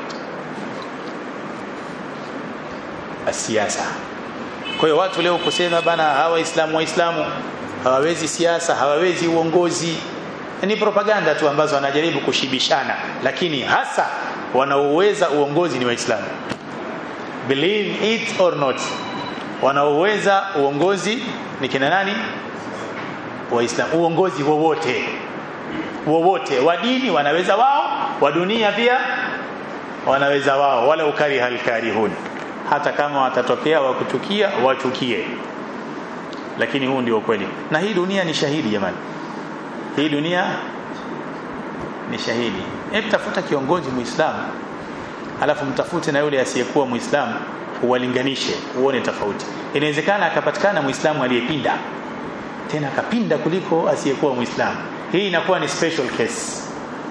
siasa kwa hiyo watu leo kusema bana hawa waislamu waislamu hawawezi siasa hawawezi uongozi ni propaganda tu ambazo wanajaribu kushibishana lakini hasa wanaoweza uongozi ni waislamu believe it or not wanaoweza uongozi ni kina nani waislamu uongozi wowote wowote wa dini wanaweza wao wa dunia pia wanaweza wao wala ukari halkarihun hata kama watatokea wakuchukia wachukie lakini huu ndio kweli na hii dunia ni shahidi jamani hii dunia ni shahidi hebu tafuta kiongozi muislamu alafu mtafute na yule asiyekuwa muislamu uwalinganishe uone tofauti inawezekana akapatikana muislamu aliyepinda tena akapinda kuliko asiyekuwa muislamu hii inakuwa ni special case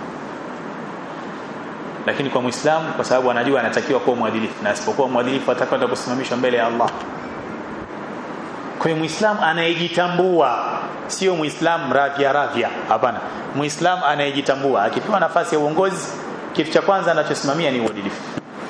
lakini kwa muislamu kwa sababu anajua anatakiwa kuwa mwadilifu na asipokuwa mwadilifu atakwenda kusimamishwa mbele ya Allah kwa hiyo muislamu anayejitambua sio muislamu ravya ravya hapana muislamu anayejitambua akipewa nafasi ya uongozi kitu cha kwanza anachosimamia ni uadilifu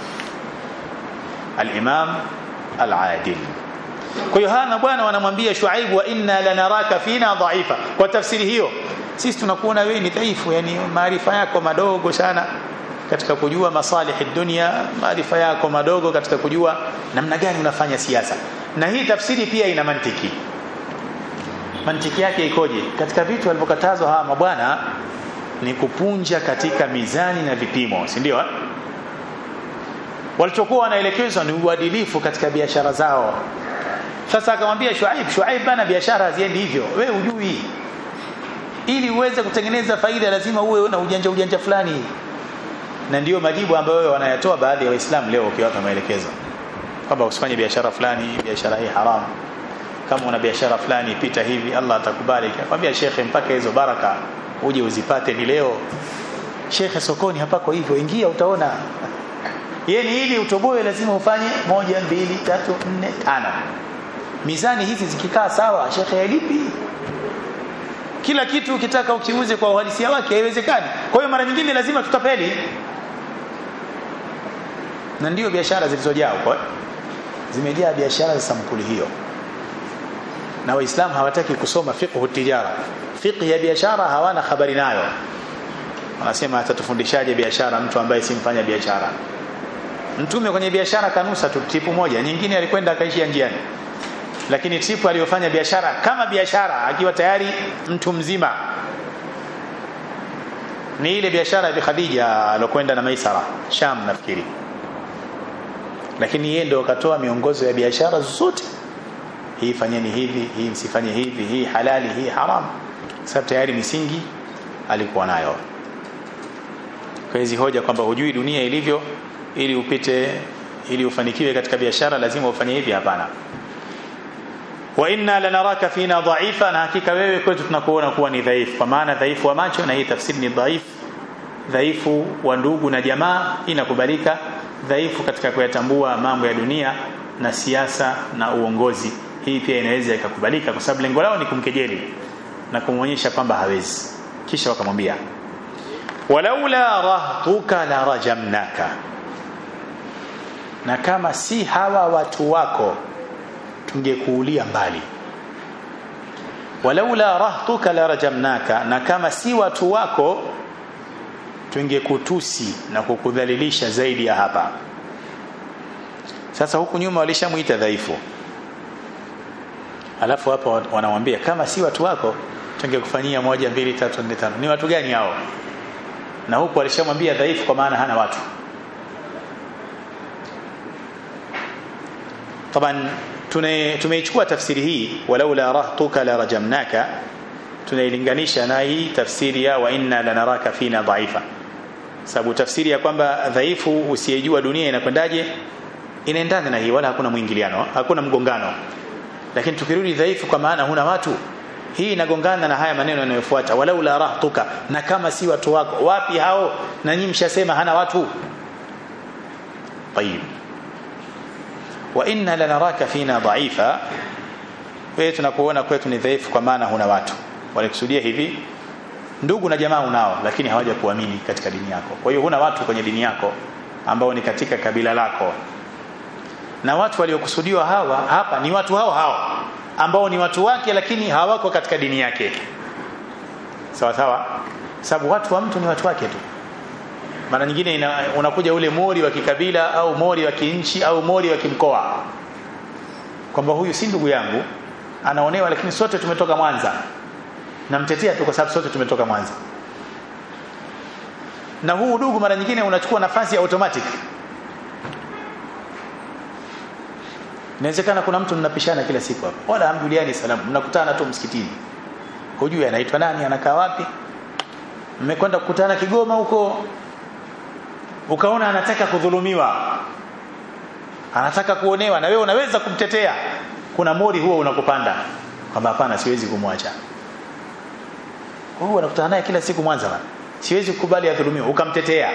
al-imam al-adil kwa hiyo hana bwana wanamwambia Shuaib wa inna lanaraka fina dhaifa kwa tafsiri hiyo sisi tunakuona wewe ni dhaifu yani maarifa yako madogo sana katika kujua masalihi dunia maarifa yako madogo katika kujua namna gani unafanya siasa na hii tafsiri pia ina mantiki mantiki yake ikoje katika vitu walivyokatazwa hawa mabwana ni kupunja katika mizani na vipimo si ndio walichokuwa wanaelekezwa ni uadilifu katika biashara zao sasa akamwambia Shuaib Shuaib bana biashara haziendi hivyo wewe ujui ili uweze kutengeneza faida lazima uwe na ujanja ujanja fulani na ndiyo majibu ambayo wanayatoa baadhi ya waislamu leo ukiwapa maelekezo kwamba usifanye biashara fulani biashara hii haramu kama una biashara fulani pita hivi Allah atakubali akwambia shekhe mpaka hizo baraka uje uzipate ni leo shekhe sokoni hapako hivyo ingia utaona yani ili utoboe lazima ufanye moja mbili tatu nne tano mizani hizi zikikaa sawa shekhe halipi kila kitu ukitaka ukiuze kwa uhalisia wake haiwezekani kwa hiyo mara nyingine lazima tutapeli na ndio biashara zilizojaa huko zimejaa biashara za sampuli hiyo na waislamu hawataki kusoma fiqh tijara fiqh ya biashara hawana habari nayo wanasema atatufundishaje biashara mtu ambaye si mfanya biashara mtume kwenye biashara kanusa tu tipu moja nyingine alikwenda akaishia njiani lakini tipu aliyofanya biashara kama biashara akiwa tayari mtu mzima ni ile biashara ya Khadija alokwenda na Maisara Sham nafikiri lakini yeye ndio akatoa miongozo ya biashara zote hii fanyeni hivi hii msifanye hivi hii halali hii haram sababu tayari misingi alikuwa nayo kwa hizi hoja kwamba hujui dunia ilivyo ili upite ili ufanikiwe katika biashara lazima ufanye hivi hapana wa inna lanaraka fina dhaifa na hakika wewe kwetu tunakuona kuwa ni dhaifu kwa maana dhaifu wa macho na hii tafsiri ni dhaifu dhaifu wa ndugu na jamaa inakubalika dhaifu katika kuyatambua mambo ya dunia na siasa na uongozi hii pia inaweza ikakubalika kwa sababu lengo lao ni kumkejeli na kumwonyesha kwamba hawezi kisha wakamwambia walaula rahtuka la rajamnaka na kama si hawa watu wako tungekuulia mbali walaula rahtuka la rajamnaka na kama si watu wako tungekutusi na kukudhalilisha zaidi ya hapa sasa huku nyuma walishamuita dhaifu alafu hapa wanamwambia kama si watu wako tungekufanyia moja mbili tatu nne tano ni watu gani hao na huku walishamwambia dhaifu kwa maana hana watu طبعا tumeichukua tafsiri hii walaula rahtuka la rajamnaka tunailinganisha na hii tafsiri ya wa inna lanaraka fina dhaifa sababu tafsiri ya kwamba dhaifu usiyejua dunia inakwendaje inaendana na hii wala hakuna mwingiliano hakuna mgongano lakini tukirudi dhaifu kwa maana huna watu hii inagongana na haya maneno yanayofuata walau la rahtuka na kama si watu wako wapi hao na nyinyi mshasema hana watu طيب wa inna lanaraka fina dhaifa wewe tunakuona kwetu ni dhaifu kwa maana huna watu walikusudia hivi ndugu na jamaa unao lakini hawaja kuamini katika dini yako kwa hiyo huna watu kwenye dini yako ambao ni katika kabila lako na watu waliokusudiwa hawa hapa ni watu hao hao ambao ni watu wake lakini hawako katika dini yake sawa sawa sababu watu wa mtu ni watu wake tu mara nyingine ina, unakuja ule mori wa kikabila au mori wa kinchi au mori wa kimkoa kwamba huyu si ndugu yangu anaonewa lakini sote tumetoka Mwanza namtetea tu kwa sababu sote tumetoka Mwanza na huu udugu mara nyingine unachukua nafasi ya automatic inawezekana kuna mtu mnapishana kila siku hapo wala hamjuliani salamu mnakutana tu msikitini hujui anaitwa nani anakaa wapi mmekwenda kukutana Kigoma huko ukaona anataka kudhulumiwa anataka kuonewa na wewe unaweza kumtetea kuna mori huo unakupanda kwamba hapana siwezi kumwacha huyu anakutana naye kila siku Mwanza bana siwezi kukubali adhulumiwe ukamtetea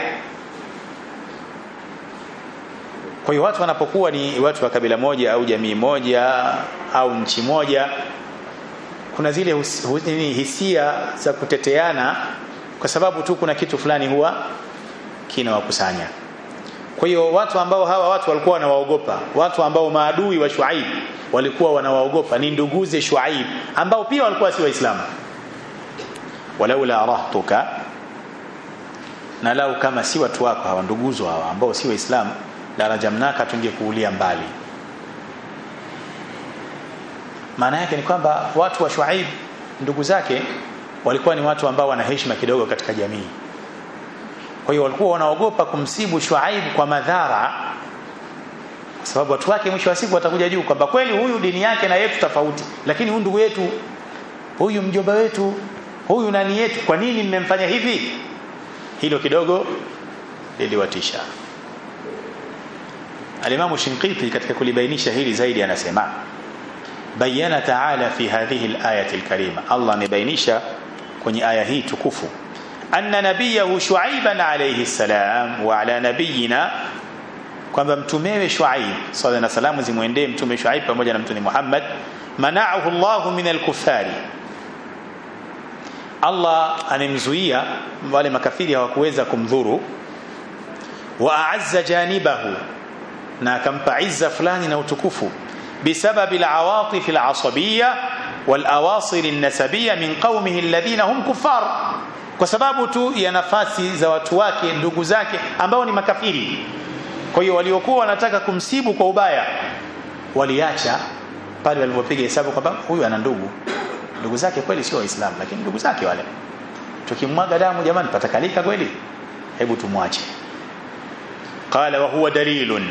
kwa hiyo watu wanapokuwa ni watu wa kabila moja au jamii moja au nchi moja kuna zile hus, hus, hisia za kuteteana kwa sababu tu kuna kitu fulani huwa kinawakusanya kwa hiyo watu ambao hawa watu walikuwa wanawaogopa watu ambao maadui wa Shuaib walikuwa wanawaogopa ni nduguze Shuaib ambao pia walikuwa si waislamu walaula rahtuka na lau kama si watu wako hawa nduguzo hawa ambao si waislamu la rajamnaka tungekuulia mbali maana yake ni kwamba watu wa Shuaib ndugu zake walikuwa ni watu ambao wana heshima kidogo katika jamii kwa hiyo walikuwa wanaogopa kumsibu Shuaib kwa madhara kwa sababu watu wake mwisho wa siku watakuja juu kwamba kweli huyu dini yake na yetu tofauti lakini huyu ndugu yetu huyu mjomba wetu huyu nani yetu kwa nini mmemfanya hivi hilo kidogo liliwatisha Alimamu Shinqiti katika kulibainisha hili zaidi anasema bayana ta'ala fi hadhihi al-ayati al-karima Allah amebainisha kwenye aya hii tukufu anna nabiyahu Shuaiban alayhi salam wa ala nabiyina kwamba mtumewe Shuaib swalla na salamu zimwendee mtume Shuaib pamoja na mtume Muhammad mana'ahu Allah min al-kuffari Allah anemzuia wale makafiri hawakuweza kumdhuru wa a'azza janibahu na akampa izza fulani na utukufu bisababi al-awatif al-asabiyya wal-awasil an-nasabiyya min qaumihi alladhina hum kuffar kwa sababu tu ya nafasi za watu wake ndugu zake ambao ni makafiri kwa hiyo waliokuwa wanataka kumsibu kwa ubaya waliacha pale walipopiga hesabu kwamba huyu ana ndugu ndugu zake kweli sio waislamu lakini ndugu zake wale tukimwaga damu jamani patakalika kweli hebu tumwache qala wa huwa dalilun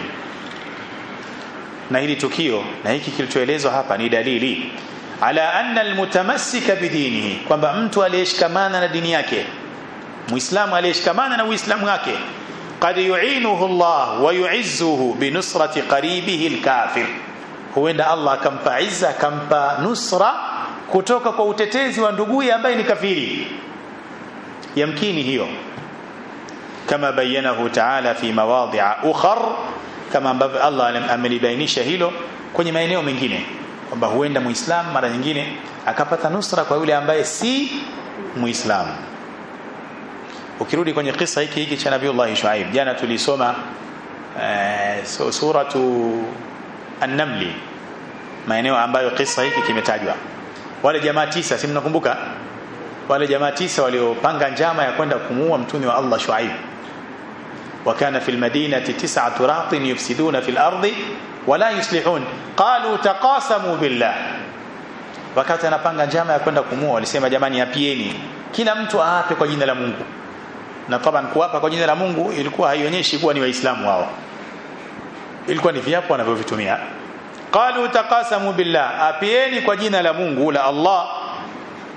na hili tukio na hiki kilichoelezwa hapa ni dalili ala anna almutamassika bidinihi kwamba mtu aliyeshikamana na dini yake muislamu aliyeshikamana na uislamu wake qad yu'inuhu Allah wa yu'izzuhu bi nusrati qaribihi alkafir huenda Allah akampa izza akampa nusra kutoka kwa utetezi wa nduguye ambaye ni kafiri yamkini hiyo kama bayanahu ta'ala fi mawadhi'a ukhar kama ambavyo Allah amelibainisha hilo kwenye maeneo mengine kwamba huenda muislamu mara nyingine akapata nusra kwa yule ambaye si muislamu ukirudi kwenye kisa hiki hiki cha Nabiiullah Shuaib jana tulisoma uh, so, suratu an-namli maeneo ambayo kisa hiki kimetajwa wale jamaa tisa si mnakumbuka wale jamaa tisa waliopanga njama ya kwenda kumuua mtume wa Allah Shuaib وكان في المدينة تسعة رهط يفسدون في الأرض ولا يصلحون قالوا تقاسموا بالله wakati anapanga njama ya kwenda kumua walisema jamani apieni kila mtu aape kwa jina la Mungu na taban kuapa kwa jina la Mungu ilikuwa haionyeshi kuwa ni waislamu wao ilikuwa ni viapo wanavyovitumia qalu taqasamu billah apieni kwa jina la Mungu la Allah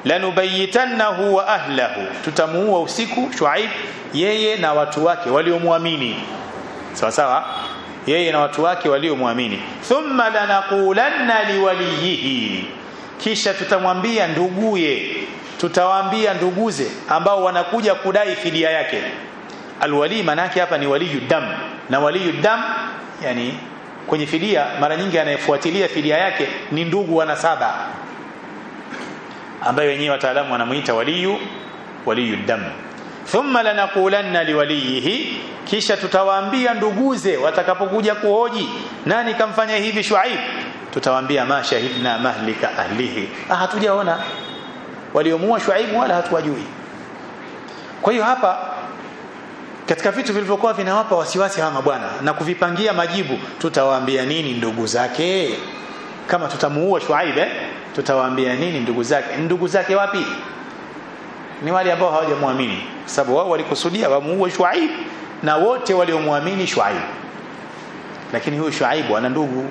lanubayitannahu wa ahlahu tutamuua usiku Shuaib yeye na watu wake waliomwamini sawa sawa yeye na watu wake waliomwamini thumma lanaqulanna liwaliyihi kisha tutamwambia nduguye tutawaambia nduguze ambao wanakuja kudai fidia yake alwali manake hapa ni waliyu dam na waliyu dam yani kwenye fidia mara nyingi anayefuatilia fidia yake ni ndugu wa nasaba ambaye wenyewe wataalamu wanamuita waliyu waliyu dam thumma lanaqulanna liwaliyihi kisha tutawaambia nduguze watakapokuja kuhoji nani kamfanya hivi Shuaib tutawaambia ma shahidna mahlika ahlihi ah hatujaona waliomuua Shuaib wala hatuwajui kwa hiyo hapa katika vitu vilivyokuwa vinawapa wasiwasi hawa mabwana na kuvipangia majibu tutawaambia nini ndugu zake kama tutamuua Shuaib eh tutawaambia nini ndugu zake ndugu zake wapi ni wale ambao hawajamwamini sababu wao walikusudia wamuue Shuaib na wote waliomwamini Shuaib lakini huyu Shuaib ana ndugu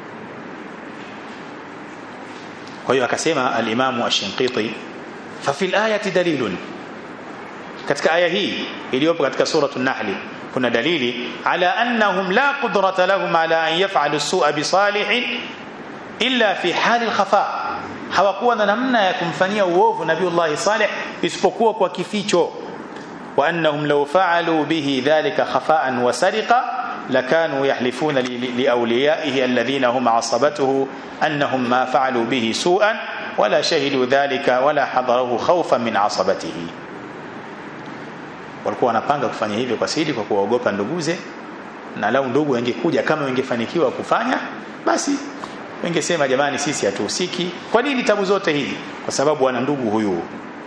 kwa hiyo akasema al-Imam Ash-Shinqiti fa fil ayati dalilun katika aya hii iliyopo katika suratu an-Nahl kuna dalili ala annahum la qudrata lahum ala an yaf'alu as-su'a bi salihin illa fi hali al-khafa hawakuwa na namna ya kumfanyia uovu nabiiullah Saleh isipokuwa kwa kificho wa annahum law fa'alu bihi dhalika khafa'an wa sariqa لكانوا يحلفون لأوليائه الذين هم عصبته أنهم ما فعلوا به سوءا ولا شهدوا ذلك ولا حضروه خوفا من عصبته walikuwa wanapanga kufanya hivyo kwa siri kwa kuwaogopa nduguze na lau ndugu wangekuja kama wangefanikiwa kufanya basi wengesema jamani sisi hatuhusiki kwa nini tabu zote hizi kwa sababu wana ndugu huyu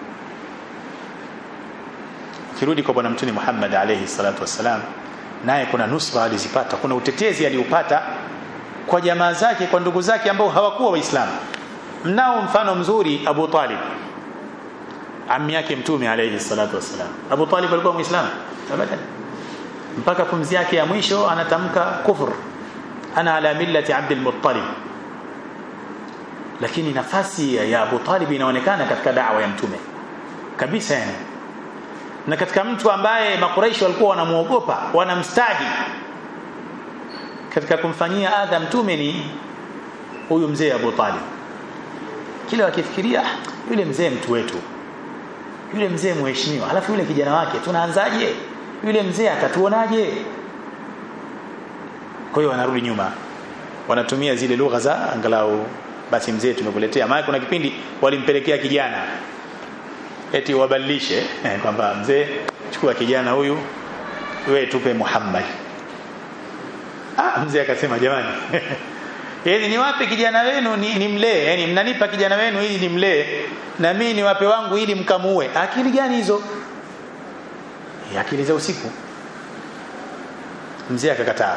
ukirudi kwa bwana mtume Muhammad alayhi salatu wassalam naye kuna nusra alizipata kuna utetezi aliupata kwa jamaa zake kwa ndugu zake ambao hawakuwa waislamu mnao mfano mzuri Abu Talib ammi yake mtume alayhi salatu wassalam Abu Talib alikuwa muislamu abadan mpaka pumzi yake ya mwisho anatamka kufur ana ala millati Abdul Muttalib lakini nafasi ya Abu Talib inaonekana katika da'wa ya mtume kabisa yani na katika mtu ambaye makuraishi walikuwa wanamuogopa wanamstahi katika kumfanyia adha mtume ni huyu mzee Abu Talib kila wakifikiria yule mzee mtu wetu yule mzee mheshimiwa alafu yule kijana wake tunaanzaje yule mzee atatuonaje kwa hiyo wanarudi nyuma wanatumia zile lugha za angalau basi mzee tumekuletea maana kuna kipindi walimpelekea kijana eti wabadilishe eh, kwamba mzee chukua kijana huyu wewe tupe Muhammad ah mzee akasema jamani yani niwape kijana wenu ni, ni mlee yani mnanipa kijana wenu ili nimlee na mimi niwape wangu ili mkamuue akili gani hizo akili za usiku mzee akakataa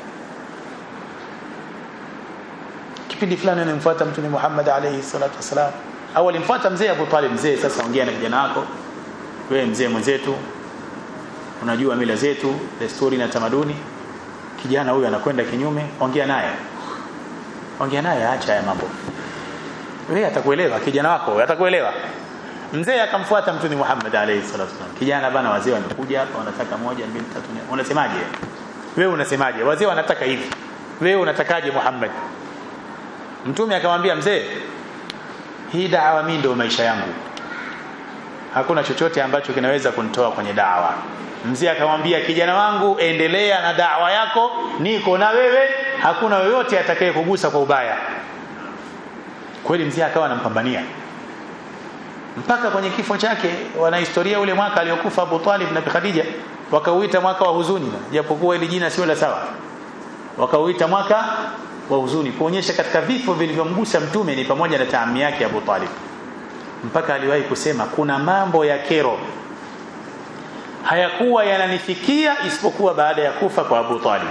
kipindi fulani anamfuata mtume Muhammad alayhi salatu wasalam au alimfuata mzee Abu Talib mzee sasa ongea na kijana wako wewe mzee mwenzetu unajua mila zetu desturi na tamaduni kijana huyu anakwenda kinyume ongea naye ongea naye acha haya mambo wewe atakuelewa kijana wako atakuelewa mzee akamfuata mtume Muhammad alayhi salatu wasallam kijana bana wazee wamekuja hapa wanataka moja mbili tatu nne unasemaje wewe unasemaje wazee wanataka hivi wewe unatakaje Muhammad mtume akamwambia mzee hii da'wa mimi ndio maisha yangu hakuna chochote ambacho kinaweza kunitoa kwenye da'wa mzee akamwambia kijana wangu endelea na da'wa yako niko na wewe hakuna yoyote atakaye kugusa kwa ubaya kweli mzee akawa anampambania mpaka kwenye kifo chake wana historia ule mwaka aliokufa Abu Talib na Khadija wakauita mwaka wa huzuni japokuwa ile jina sio la sawa wakauita mwaka wa huzuni kuonyesha katika vifo vilivyomgusa mtume ni pamoja na taami yake Abu Talib mpaka aliwahi kusema kuna mambo ya kero hayakuwa yananifikia isipokuwa baada ya kufa kwa Abu Talib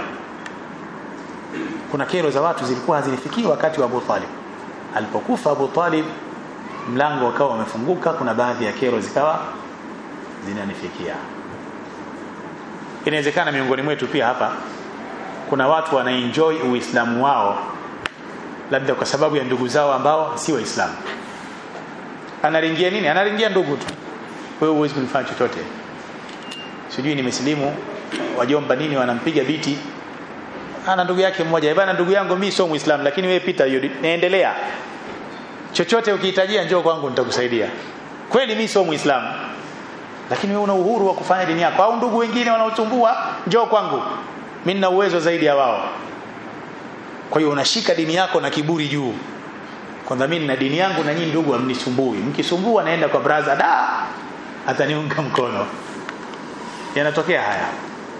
kuna kero za watu zilikuwa hazinifikii wakati wa Abu Talib alipokufa Abu Talib mlango ukawa umefunguka kuna baadhi ya kero zikawa zinanifikia inawezekana miongoni mwetu pia hapa kuna watu wanaenjoy uislamu wao labda kwa sababu ya ndugu zao ambao si waislamu Analingia nini? Analingia ndugu tu. Wewe huwezi kunifanya chochote. Sijui nimesilimu, wajomba nini wanampiga biti. Ana ndugu yake mmoja, bwana ndugu yangu mimi sio Muislamu lakini wewe pita hiyo naendelea. Chochote ukihitajia njoo kwangu nitakusaidia. Kweli mimi sio Muislamu. Lakini wewe una uhuru wa kufanya dini yako au ndugu wengine wanaotumbua njoo kwangu. Mimi nina uwezo zaidi ya wao. Kwa hiyo unashika dini yako na kiburi juu. Kwanza mimi na dini yangu na nyinyi ndugu hamnisumbui. Mkisumbua naenda kwa braza da ataniunga mkono. Yanatokea haya.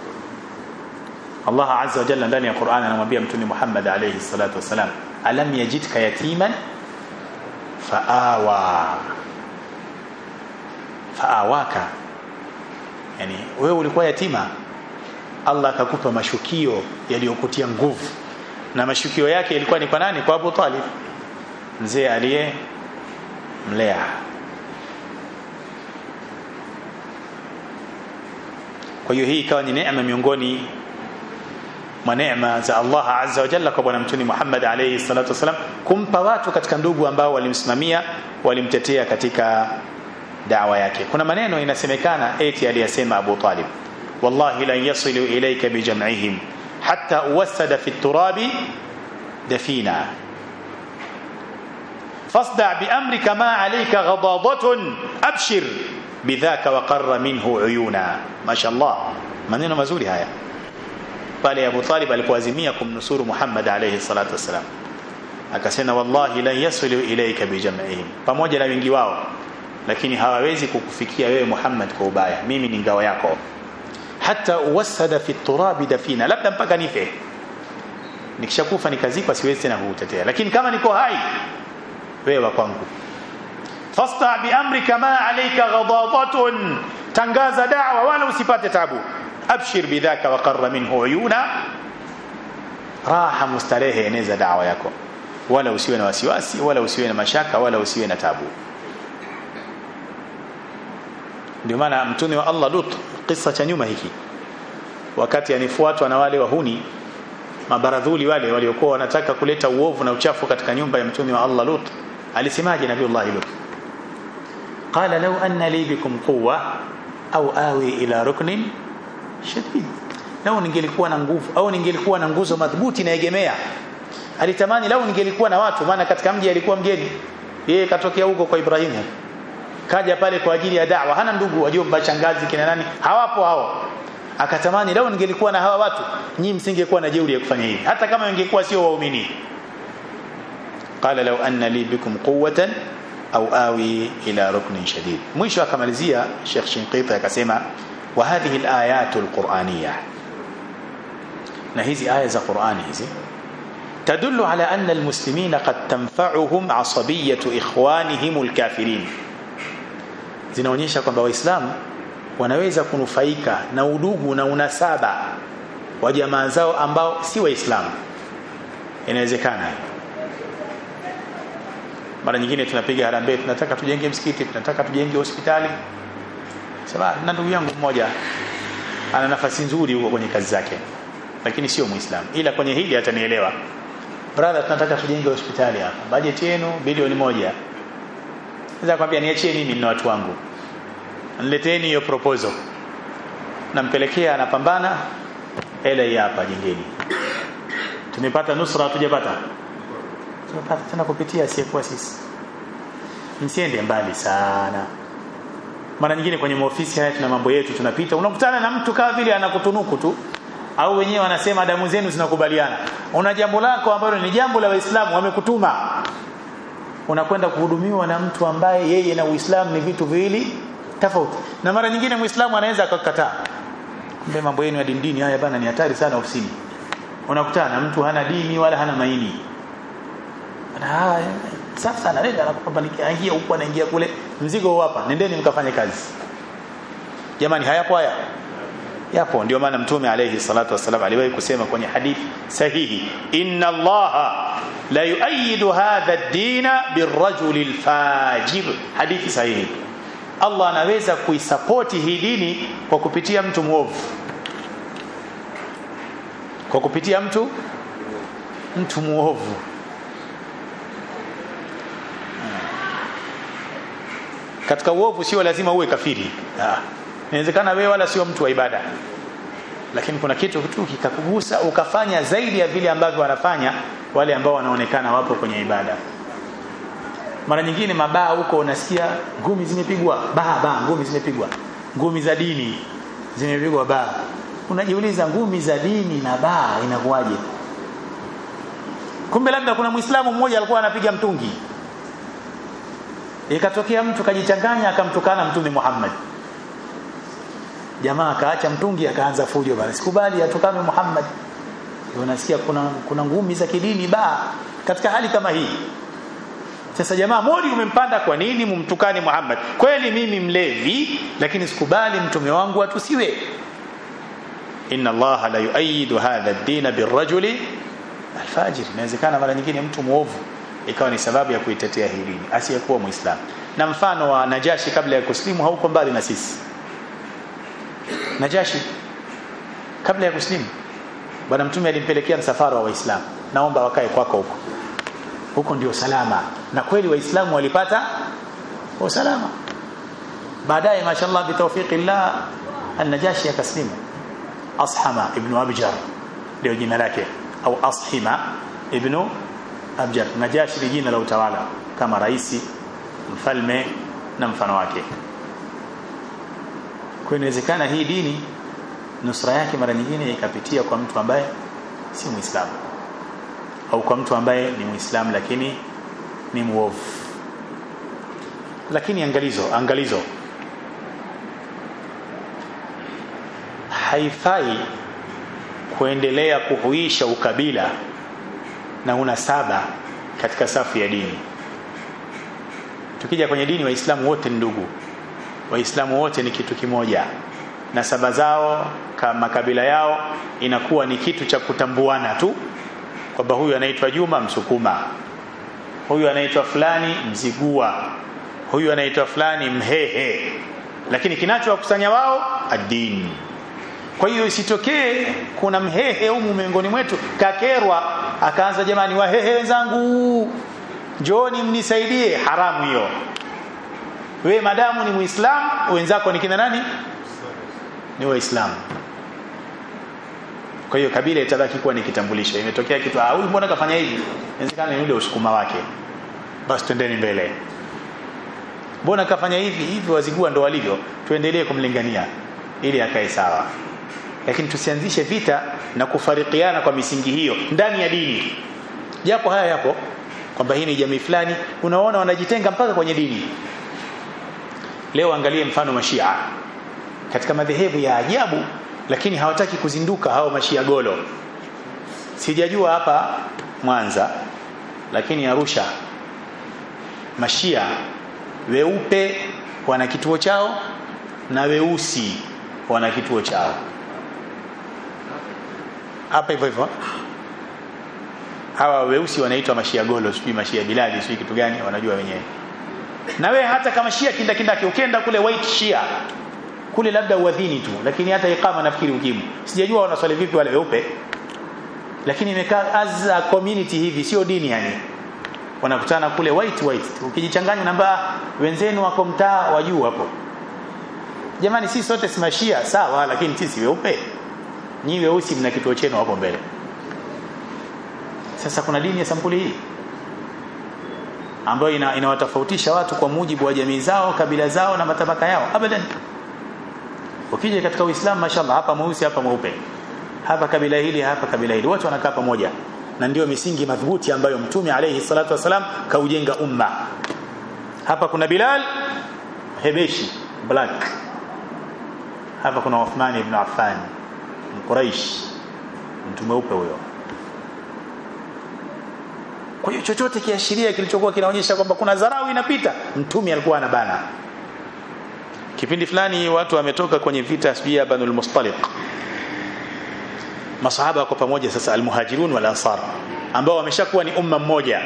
Allah Azza wa Jalla ndani ya Qur'an anamwambia Mtume Muhammad alayhi salatu wasalam, alam yajidka yatiman faawa faawaka, yani wewe ulikuwa yatima, Allah akakupa mashukio yaliyokutia nguvu, na mashukio yake yalikuwa ni kwa nani? Kwa Abu Talib, mzee aliye mlea. Kwa hiyo hii ikawa ni neema miongoni mwa neema za Allah azza wa jalla kwa bwana mtume Muhammad alayhi salatu wasalam, kumpa watu katika ndugu ambao walimsimamia walimtetea katika dawa yake. Kuna maneno inasemekana eti aliyasema Abu Talib, wallahi lan yasilu ilayka bijam'ihim hatta uwassada fi turabi dafina fasda biamrika ma alayka ghadadatun abshir bidhaka wa qarra minhu uyuna. Mashallah, maneno mazuri haya pale Abu Talib alipoazimia kumnusuru Muhammad alayhi salatu wasalam, akasema wallahi lan yasilu ilayka bijam'ihim, pamoja na wingi wao, lakini hawawezi kukufikia wewe Muhammad kwa ubaya. Mimi ni ngao yako, hata uwassada fi turabi dafina, labda mpaka nife. Nikishakufa nikazikwa, siwezi tena kukutetea, lakini kama niko hai, wewe wa kwangu. Fasta bi amrika ma alayka ghadadatun, tangaza da'wa wala usipate tabu abshir bidhaka wa qarra minhu uyuna, raha mustarehe, eneza dawa yako, wala usiwe na wasiwasi, wala usiwe na mashaka, wala usiwe na tabu. Ndio maana mtume wa Allah Lut, kisa cha nyuma hiki, wakati anifuatwa na wale wahuni mabaradhuli wale waliokuwa wanataka kuleta uovu na uchafu katika nyumba ya mtume wa Allah Lut, alisemaje Nabiullahi Lut? Qala law anna li bikum quwwa au awi ila ruknin shadid, lau ningelikuwa na nguvu au ningelikuwa na nguzo madhubuti naegemea. Alitamani lau ningelikuwa na watu, maana katika mji alikuwa mgeni, yeye katokea huko kwa Ibrahimu, kaja pale kwa ajili ya da'wa, hana ndugu, wajomba, shangazi, kina nani, hawapo hao. Akatamani lau ningelikuwa na hawa watu, nyinyi msingekuwa na jeuri ya kufanya hivi, hata kama ingekuwa sio waumini. Qala law anna li bikum quwwatan au awi ila ruknin shadid. Mwisho akamalizia Sheikh Shinqiti akasema wa hadhihi alayatu alquraniyah, na hizi aya za Qurani hizi tadullu ala anna almuslimina qad tanfa'uhum asabiyatu ikhwanihim alkafirin, zinaonyesha kwamba Waislamu wanaweza kunufaika na udugu na unasaba wa jamaa zao ambao si Waislamu. Inawezekana mara nyingine tunapiga harambee, tunataka tujenge msikiti, tunataka tujenge hospitali. Sema na ndugu yangu mmoja ana nafasi nzuri huko kwenye kazi zake, lakini sio Muislamu, ila kwenye hili atanielewa. Brother, tunataka tujenge hospitali hapa, bajeti yenu bilioni moja. Naweza kwambia niachie mimi, nina watu wangu, nileteni hiyo proposal. Nampelekea, anapambana, hela hii hapa, jengeni. Tumepata nusra, hatujapata tumepata tena kupitia asiyekuwa sisi. Msiende mbali sana. Mara nyingine kwenye maofisi haya tuna mambo yetu, tunapita, unakutana na mtu kama vile anakutunuku tu, au wenyewe wanasema damu zenu zinakubaliana. Una jambo lako ambalo ni jambo la Waislamu, wamekutuma unakwenda kuhudumiwa na mtu ambaye yeye na Uislamu ni vitu viwili tofauti. Na mara nyingine Muislamu anaweza akakataa, kumbe mambo yenu ya dini dini haya bana, ni hatari sana ofisini. Unakutana na mtu hana dini wala hana maini na sasa anaenda anakupambanikia, aingia huku anaingia kule, mzigo huu hapa, nendeni mkafanye kazi. Jamani, hayapo haya? Yapo. Ndio maana Mtume alayhi salatu wasallam aliwahi kusema kwenye hadithi sahihi, inna Allaha la yuayidu hadha ad-dina birrajuli al-fajir. Hadithi sahihi. Allah anaweza kuisapoti hii dini kwa kupitia mtu mwovu, kwa kupitia mtu mtu mwovu katika uovu sio lazima uwe kafiri ah inawezekana wewe wala sio mtu wa ibada lakini kuna kitu tu kikakugusa ukafanya zaidi ya vile ambavyo wanafanya wale ambao wanaonekana wapo kwenye ibada mara nyingine mabaa huko unasikia ngumi zimepigwa baa baa ngumi zimepigwa ngumi za dini zimepigwa baa unajiuliza ngumi za dini na baa inakuwaje kumbe labda kuna muislamu mmoja alikuwa anapiga mtungi ikatokea mtu kajichanganya akamtukana mtume Muhammad jamaa akaacha mtungi akaanza fujo bana sikubali atukane Muhammad unasikia kuna kuna ngumi za kidini ba katika hali kama hii sasa jamaa modi umempanda kwa nini mumtukane Muhammad kweli mimi mlevi lakini sikubali mtume wangu atusiwe inna Allah la yuayidu hadha ad-din birrajuli alfajir inawezekana mara nyingine mtu muovu ikawa ni sababu ya kuitetea hii dini asiyekuwa muislamu na mfano wa Najashi kabla ya kuslimu hauko mbali na sisi Najashi kabla ya kuslimu bwana mtume alimpelekea msafara wa waislamu naomba wakae kwako huko huko ndio salama na kweli waislamu walipata usalama baadaye mashallah bitawfiqillah an-najashi akaslimu ashama ibn abjar ndio jina lake au ashima ibn abjar najashi ni jina la utawala kama raisi mfalme na mfano wake kwa inawezekana hii dini nusra yake mara nyingine ikapitia kwa mtu ambaye si muislamu au kwa mtu ambaye ni muislamu lakini ni muovu lakini angalizo angalizo haifai kuendelea kuhuisha ukabila na unasaba katika safu ya dini tukija kwenye dini waislamu wote ni ndugu waislamu wote ni kitu kimoja na saba zao kama kabila yao inakuwa ni kitu cha kutambuana tu kwamba huyu anaitwa Juma Msukuma huyu anaitwa fulani Mzigua huyu anaitwa fulani Mhehe lakini kinachowakusanya wao adini kwa hiyo isitokee kuna mhehe humu miongoni mwetu kakerwa akaanza jamani wahehe wenzangu njooni mnisaidie haramu hiyo we madamu ni muislamu wenzako ni kina nani ni waislamu kwa hiyo kabila itabaki kuwa ni kitambulisho imetokea kitu ah huyu mbona kafanya hivi inawezekana ni yule usukuma wake basi twendeni mbele mbona kafanya hivi hivi wazigua ndo walivyo tuendelee kumlingania ili akae sawa lakini tusianzishe vita na kufarikiana kwa misingi hiyo ndani ya dini japo haya yapo kwamba hii ni jamii fulani unaona wanajitenga mpaka kwenye dini leo angalie mfano mashia katika madhehebu ya ajabu lakini hawataki kuzinduka hao mashia golo sijajua hapa Mwanza lakini Arusha mashia weupe wana kituo chao na weusi wana kituo chao hapa hivyo hivyo hawa weusi wanaitwa mashia golo sijui mashia bilali sijui kitu gani wanajua wenyewe na we hata kama shia kinda kindaki ukienda kule white shia kule labda uadhini tu lakini hata ikama nafikiri ukimu sijajua wanaswali vipi wale weupe lakini imekaa as a community hivi sio dini yani wanakutana kule white white ukijichanganya namba wenzenu wako mtaa wa juu hapo jamani sisi sote simashia sawa lakini sisi weupe nyinyi weusi mna kituo chenu hapo mbele sasa kuna dini ya sampuli hii ambayo ina, inawatofautisha watu kwa mujibu wa jamii zao kabila zao na matabaka yao abadan ukija katika uislamu mashallah hapa mweusi hapa mweupe hapa kabila hili hapa kabila hili wote wanakaa pamoja na ndio misingi madhubuti ambayo mtume alayhi salatu wasalam kaujenga umma hapa kuna Bilal Hebeshi black hapa kuna Uthman ibn Affan Quraish mtu mweupe huyo kwa hiyo chochote kiashiria kilichokuwa kinaonyesha kwamba kuna dharau inapita mtume alikuwa anabana kipindi fulani watu wametoka kwenye vita sijia Banul Mustaliq masahaba wako pamoja sasa almuhajirun wal ansar ambao wameshakuwa ni umma mmoja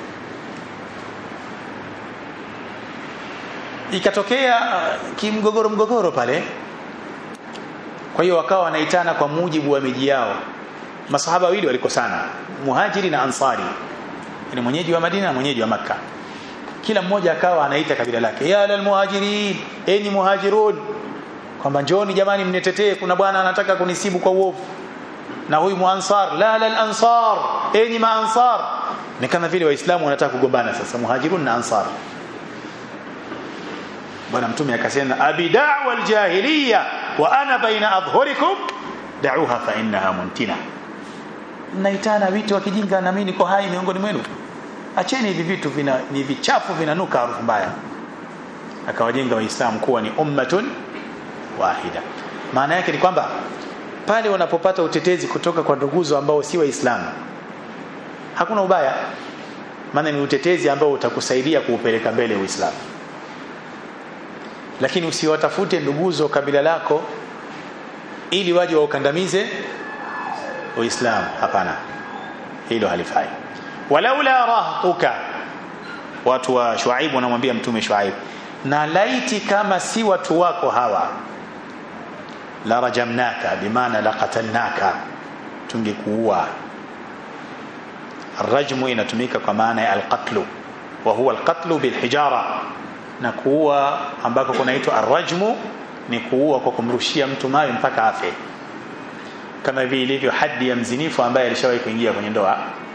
ikatokea uh, kimgogoro mgogoro pale kwa hiyo wakawa wanaitana kwa mujibu wa miji yao masahaba wawili walikosana muhajiri na ansari ni mwenyeji wa Madina na mwenyeji wa Makka kila mmoja akawa anaita kabila lake ya lal muhajirin enyi muhajirun kwamba njoni jamani mnitetee kuna bwana anataka kunisibu kwa uovu na huyu muansar la lal ansar enyi maansar ni kama vile waislamu wanataka kugombana sasa muhajirun na ansar bwana mtume akasema abi da'wa aljahiliya wa ana baina adhhurikum da'uha fa innaha muntina mnaitana vitu wa kijinga na mimi niko hai miongoni mwenu acheni hivi vitu vina ni vichafu vinanuka harufu mbaya akawajenga waislamu kuwa ni ummatun wahida maana yake ni kwamba pale wanapopata utetezi kutoka kwa nduguzo ambao si waislamu hakuna ubaya maana ni utetezi ambao utakusaidia kuupeleka mbele uislamu lakini usiwatafute nduguzo kabila lako ili waje waukandamize uislamu hapana hilo halifai walaula rahtuka watu wa shuaib wanamwambia mtume shuaib na laiti kama si watu wako hawa la rajamnaka bimaana la qatalnaka tungekuua الرجم inatumika kwa maana ya alqatlu wa huwa alqatlu bilhijara na kuua ambako kunaitwa arrajmu ni kuua kwa kumrushia mtu mawe mpaka afe kama vile ilivyo hadi ya mzinifu ambaye alishawahi kuingia kwenye ndoa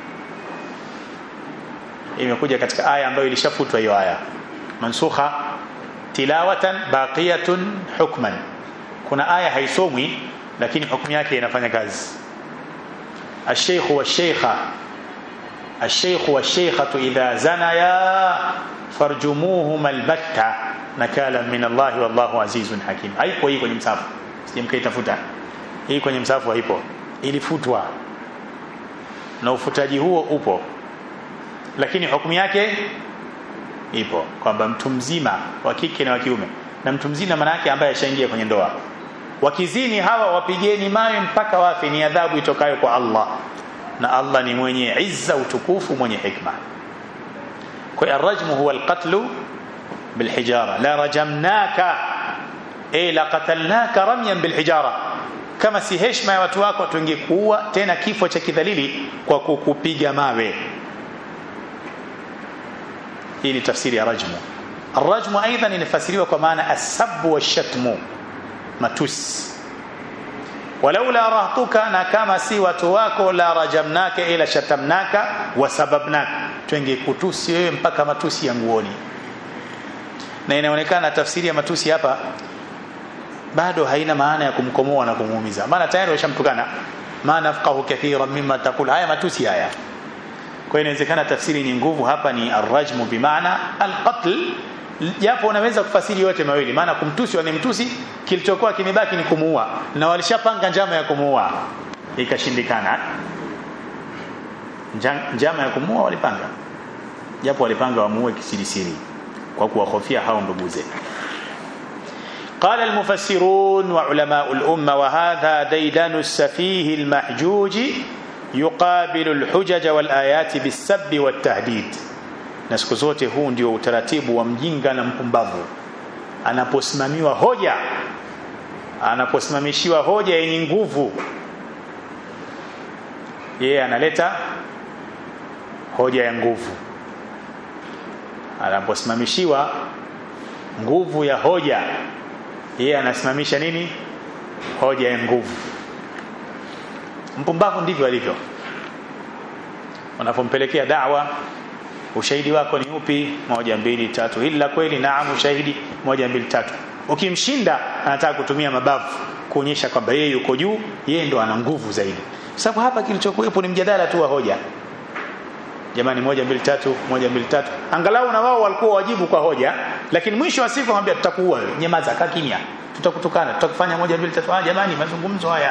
imekuja katika aya ambayo ilishafutwa hiyo aya mansukha tilawatan baqiyatun hukman kuna aya haisomwi lakini hukumu yake inafanya kazi الشيخ والشيخة الشيخ والشيخة إذا زنيا فارجموهما البتة نكالا من الله والله عزيز حكيم haipo hii kwenye msafu sijamkaitafuta hii kwenye msafu haipo ilifutwa na ufutaji huo upo lakini hukumu yake ipo kwamba mtu mzima wa kike na wa kiume na mtu mzima maana yake ambaye ashaingia kwenye ndoa wakizini hawa wapigeni mawe mpaka wafe ni adhabu itokayo kwa Allah na Allah ni mwenye izza utukufu mwenye hikma kwa arrajmu huwa alqatlu bilhijara la rajamnaka ay la qatalnaka ramyan bilhijara kama si heshima ya watu wako tungekuua tena kifo cha kidhalili kwa kukupiga mawe hii ni tafsiri ya rajmu الرجم ايضا inafasiriwa kwa maana asabbu washatmu matusi walaula rahtuka na kama si watu wako la rajamnaka ila shatamnaka wasababnaka twengekutusi wewe mpaka matusi ya nguoni na inaonekana tafsiri ya matusi hapa bado haina maana ya kumkomoa na kumuumiza maana tayari washamtukana ma nafqahu kathiran mimma taqul haya matusi haya kwa inawezekana tafsiri ni nguvu hapa ni arrajmu bimaana alqatl japo unaweza kufasiri yote mawili maana kumtusi wanemtusi kilichokuwa kimebaki ni kumuua na walishapanga njama ya kumuua ikashindikana njama ya kumuua walipanga japo walipanga wamuue kisirisiri kwa kuwahofia hao nduguze قال المفسرون وعلماء الأمة وهذا ديدن السفيه المحجوج يقابل الحجج والآيات بالسب والتهديد na siku zote huu ndio utaratibu wa mjinga na mpumbavu anaposimamiwa hoja anaposimamishiwa hoja yenye nguvu yeye analeta hoja ya nguvu anaposimamishiwa nguvu ya hoja yeye anasimamisha nini hoja ya nguvu mpumbavu ndivyo alivyo unapompelekea dawa ushahidi wako ni upi moja mbili tatu hili la kweli naam ushahidi moja mbili tatu ukimshinda anataka kutumia mabavu kuonyesha kwamba yeye yuko juu yeye ndo ana nguvu zaidi sababu hapa kilichokuwepo ni mjadala tu wa hoja jamani moja mbili tatu moja mbili tatu angalau na wao walikuwa wajibu kwa hoja lakini mwisho wa siku anamwambia tutakuua wewe nyamaza kaa kimya tutakutukana tutakufanya moja mbili tatu ah jamani mazungumzo haya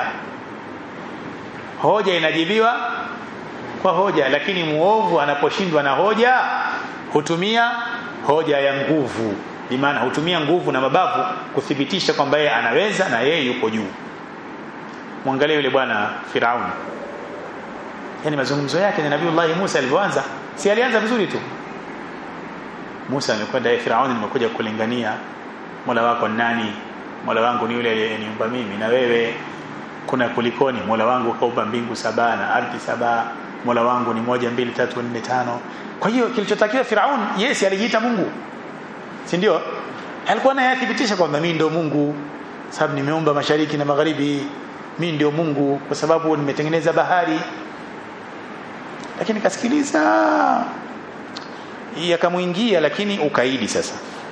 hoja inajibiwa kwa hoja lakini muovu anaposhindwa na hoja hutumia hoja ya nguvu bimaana hutumia nguvu na mabavu kuthibitisha kwamba yeye anaweza na yeye yuko juu mwangalie yule bwana Firauni yani mazungumzo yake na Nabii Musa alivyoanza si alianza vizuri tu Musa amekwenda yeye Firauni nimekuja kulingania Mola wako nani Mola wangu ni yule aliyeniumba mimi na wewe kuna kulikoni Mola wangu kaumba mbingu saba na ardhi saba Mola wangu ni moja mbili tatu nne tano kwa hiyo kilichotakiwa Firaun yes alijiita Mungu si ndio alikuwa naye athibitisha kwamba mimi ndio Mungu sababu nimeumba mashariki na magharibi mimi ndio Mungu kwa sababu nimetengeneza bahari lakini kasikiliza yakamuingia lakini ukaidi sasa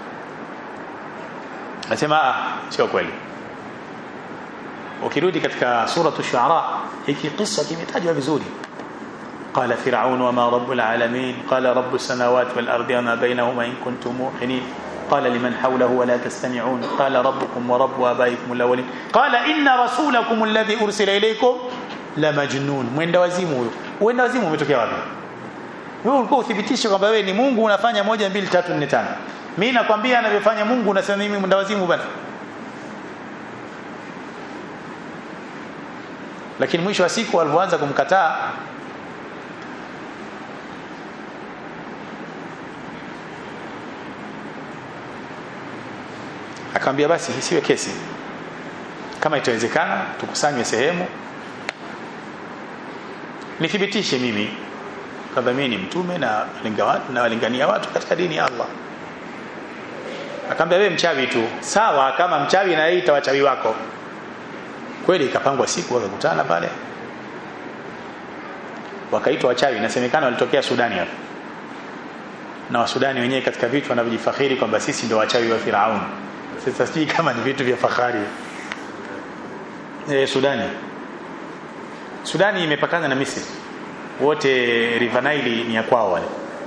nasema ah sio kweli ukirudi katika suratu shuara hiki kisa kimetajwa vizuri قال فرعون وما رب العالمين قال رب السماوات والأرض وما بينهما إن كنتم موقنين قال لمن حوله ولا تستمعون قال ربكم ورب آبائكم الأولين قال إن رسولكم الذي أرسل إليكم لمجنون mwenda wazimu huyo uenda wazimu umetokea wapi wewe ulikuwa uthibitishe kwamba wewe ni Mungu unafanya moja mbili tatu nne tano mimi nakwambia anavyofanya Mungu unasema mimi mwenda wazimu bana lakini mwisho wa siku alipoanza kumkataa akamwambia basi isiwe kesi kama itawezekana tukusanywe sehemu nithibitishe mimi kwamba mimi ni mtume na na walingania watu katika dini ya Allah akamwambia wewe mchawi tu sawa kama mchawi na ita wachawi wako kweli ikapangwa siku wakakutana pale wakaitwa wachawi inasemekana walitokea Sudani hapo na wasudani wenyewe katika vitu wanavyojifakhiri kwamba sisi ndio wachawi wa Firaun sasa sijui kama ni vitu vya fahari e, Sudani Sudani imepakana na Misri wote River Nile ni ya kwao wale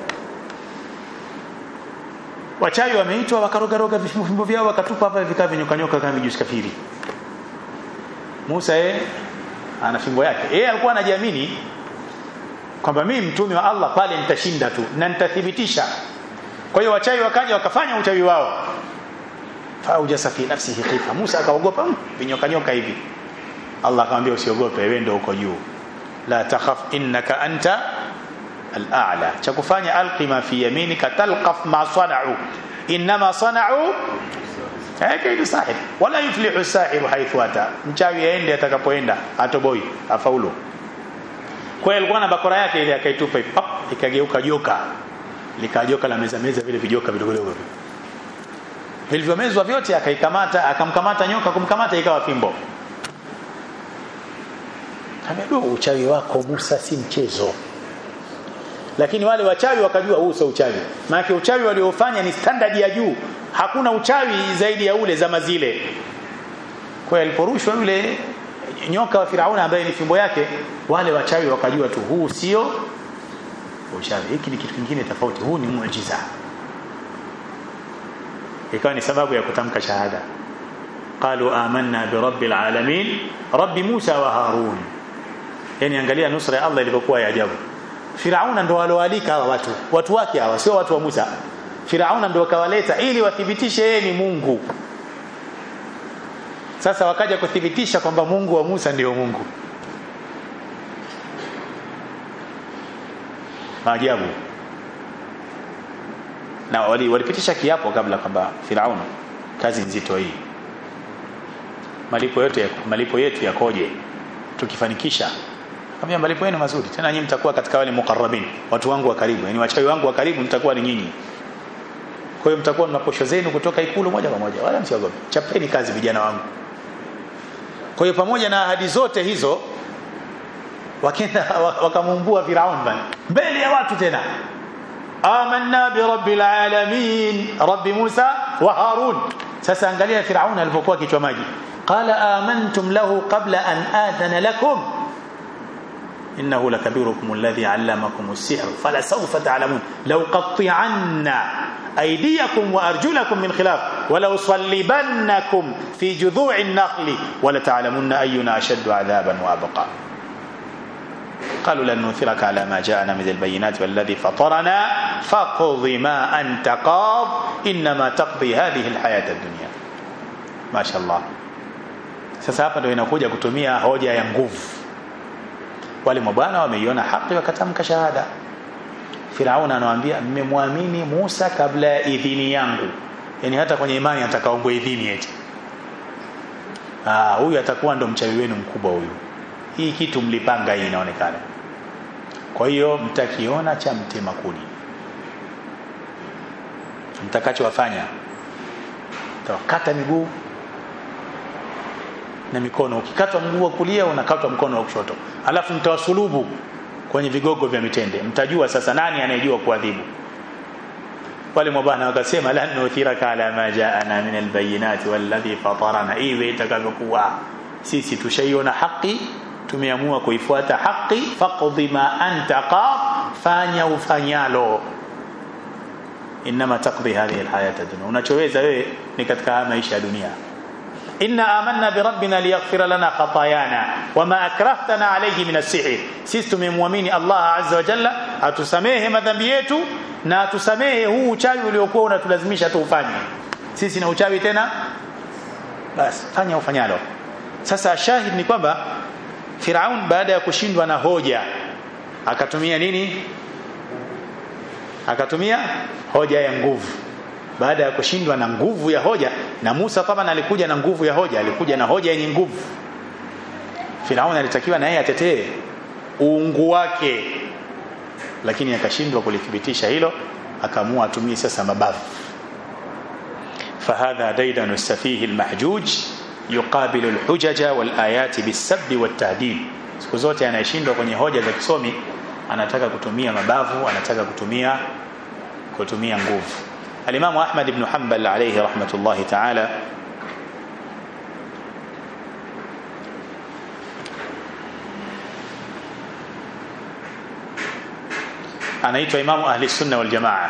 wachawi wameitwa wakarogaroga vifimbo vyao wakatupa hapa vikaa vinyokanyoka kama vijusi kafiri Musa yeye ana fimbo yake yeye alikuwa anajiamini kwamba mimi mtume wa Allah pale nitashinda tu na nitathibitisha kwa hiyo wachawi wakaja wakafanya uchawi wao faujasa fi nafsihi khifa Musa akaogopa vinyoka nyoka hivi Allah akamwambia usiogope wewe ndio uko juu la takhaf innaka anta al-a'la cha kufanya alqi ma fi yaminika talqaf ma sana'u inma sana'u kaidu sahib wala yuflihu sahiru haythu ata mchawi aende atakapoenda atoboi afaulu kwa hiyo alikuwa na bakora yake ile akaitupa pap ikageuka joka likajoka la meza meza vile vijoka vidogo vidogo vilivyomezwa vyote akaikamata akamkamata nyoka kumkamata ikawa fimbo Kamedo uchawi wako Musa si mchezo lakini wale wachawi wakajua huu sio uchawi maana uchawi waliofanya ni standard ya juu hakuna uchawi zaidi ya ule zama zile kwa aliporushwa yule nyoka wa Firauna ambaye ni fimbo yake wale wachawi wakajua tu huu sio uchawi hiki ni kitu kingine tofauti huu ni muujiza ikawa ni sababu ya kutamka shahada qalu amanna bi rabbil alamin rabbi Musa wa Harun yani angalia nusra ya Allah ilivyokuwa ya ajabu Firauna ndo waloalika hawa watu watu wake hawa sio watu wa Musa Firauna ndo wakawaleta ili wathibitishe yeye ni Mungu sasa wakaja kuthibitisha kwamba Mungu wa Musa ndio Mungu maajabu na walipitisha wali kiapo kabla kwamba Firauna kazi nzito hii malipo yote malipo yetu yakoje tukifanikisha kama malipo yenu mazuri tena nyinyi mtakuwa katika wale mukarrabin watu wangu wa karibu yani wachawi wangu wa karibu mtakuwa ni nyinyi kwa hiyo mtakuwa mna posho zenu kutoka ikulu moja kwa moja wala msiogope chapeni kazi vijana wangu kwa hiyo pamoja na ahadi zote hizo wakenda wakamumbua Firaun bana mbele ya watu tena amanna bi rabbil alamin rabbi Musa wa Harun sasa angalia Firaun alipokuwa kichwa maji qala amantum lahu qabla an adhana lakum إنه لكبيركم الذي علمكم السحر فلسوف تعلمون لو قطعن أيديكم وأرجلكم من خلاف ولو صلبنكم في جذوع النخل ولتعلمن أينا أشد عذابا وأبقى قالوا لن نثرك على ما جاءنا من البينات والذي فطرنا فاقض ما أنت قاض إنما تقضي هذه الحياة الدنيا ما شاء الله sasa hapa ndio inakuja kutumia hoja ya nguvu wale mabwana wameiona haki wakatamka shahada Firauna anawaambia mmemwamini Musa kabla ya idhini yangu yani hata kwenye imani atakaombwa idhini eti ah huyu atakuwa ndo mchawi wenu mkubwa huyu hii kitu mlipanga hii inaonekana kwa hiyo mtakiona cha mtema kuni mtakachowafanya tawakata miguu na mikono ukikatwa mguu wa kulia unakatwa mkono wa kushoto alafu mtawasulubu kwenye vigogo vya mitende mtajua sasa nani anayejua kuadhibu wale mabwana wakasema lan nuthiraka ala ma jaana min albayinati walladhi fatarana iwe itakavyokuwa sisi tushaiona haki tumeamua kuifuata haki faqdi ma anta qad fanya ufanyalo inma taqdi hadhihi alhayata dunya unachoweza wewe ni katika maisha ya dunia inna amanna bi rabbina liyaghfira lana khatayana wama akrahtana alayhi min as-sihr sisi tumemwamini Allah azza wa jalla atusamehe madhambi yetu na atusamehe huu uchawi uliokuwa unatulazimisha tuufanye sisi na uchawi tena basi fanya ufanyalo sasa shahid ni kwamba Firaun baada ya kushindwa na hoja akatumia nini akatumia hoja ya nguvu baada ya kushindwa na nguvu ya hoja na Musa kama alikuja na nguvu ya hoja alikuja na hoja yenye nguvu Firaun alitakiwa na yeye atetee uungu wake lakini akashindwa kulithibitisha hilo akaamua atumie sasa mabavu فهذا ديدن السفيه المحجوج يقابل الحجج والآيات بالسب والتهديد siku zote anayeshindwa kwenye hoja za kisomi anataka kutumia mabavu anataka kutumia kutumia nguvu alimamu Ahmad ibn Hanbal alayhi rahmatullahi ta'ala anaitwa imamu ahli sunna wal jamaa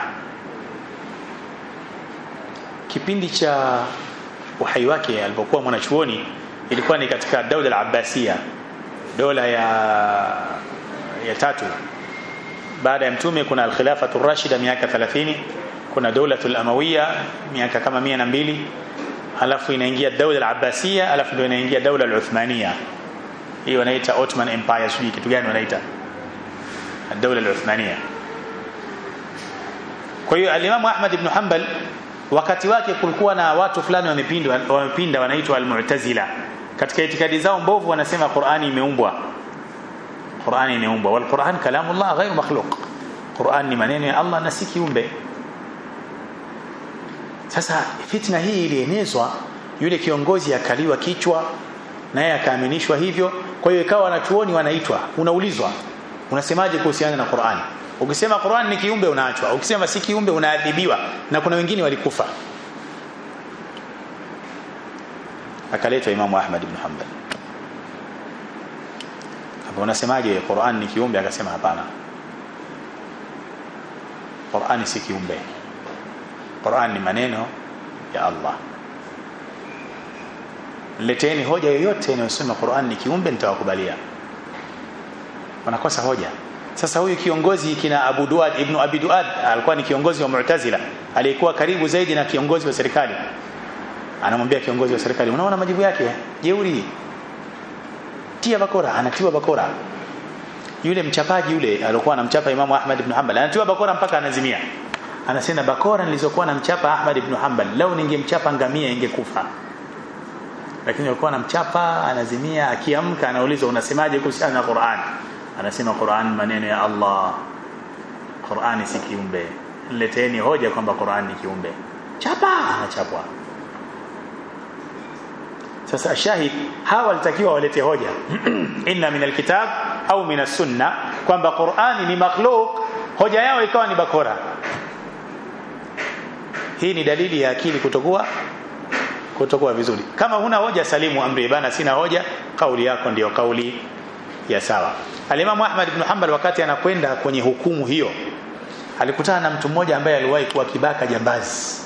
kipindi cha uhai wake alipokuwa mwanachuoni ilikuwa ni katika daula al-Abbasiya dola ya ya tatu baada ya mtume kuna al-khilafatu rashida miaka 30 kuna daulatul amawiya miaka kama 102 alafu inaingia daula al-Abbasiya alafu ndio inaingia daula al-Uthmaniya hiyo wanaita Ottoman Empire sijui kitu gani wanaita daula al-Uthmaniya kwa hiyo al-Imam Ahmad ibn Hanbal wakati wake kulikuwa na watu fulani wamepindwa wamepinda wanaitwa al-Mu'tazila katika itikadi zao mbovu wanasema Qur'ani imeumbwa Qur'ani imeumbwa wal Qur'an kalamullah ghairu makhluq Qur'an ni maneno ya Allah na si kiumbe sasa fitna hii ilienezwa yule kiongozi akaliwa kichwa naye akaaminishwa hivyo kwa hiyo ikawa wanachuoni wanaitwa unaulizwa unasemaje kuhusiana na Qur'ani ukisema Qur'an ni kiumbe unaachwa ukisema si kiumbe unaadhibiwa na kuna wengine walikufa akaletwa Imamu Ahmad ibn Hanbal hapo unasemaje Qur'an ni kiumbe akasema hapana Qur'an si kiumbe Qur'an ni maneno ya Allah leteni hoja yoyote inayosema Qur'an ni kiumbe nitawakubalia wanakosa hoja sasa huyu kiongozi kina Abu Duad ibn Abi Duad alikuwa ni kiongozi wa Mu'tazila aliyekuwa karibu zaidi na kiongozi wa serikali anamwambia kiongozi wa serikali unaona majibu yake jeuri tia bakora anatiwa bakora yule mchapaji yule alikuwa anamchapa Imamu Ahmad ibn Hanbal anatiwa bakora mpaka anazimia anasema bakora nilizokuwa namchapa Ahmad ibn Hanbal leo ningemchapa ngamia ingekufa lakini alikuwa anamchapa anazimia akiamka anaulizwa unasemaje kuhusiana na Qur'an anasema Qur'an maneno ya Allah Qur'an si kiumbe leteni hoja kwamba Qur'an ni kiumbe chapa anachapwa sasa shahid hawa walitakiwa walete hoja inna min alkitab au min as-sunna kwamba Qur'ani ni makhluq hoja yao ikawa ni bakora hii ni dalili ya akili kutokuwa kutokuwa vizuri kama huna hoja salimu amri bana sina hoja kauli yako ndiyo kauli ya sawa Alimamu Ahmad ibn Hanbal wakati anakwenda kwenye hukumu hiyo alikutana na mtu mmoja ambaye aliwahi kuwa kibaka jambazi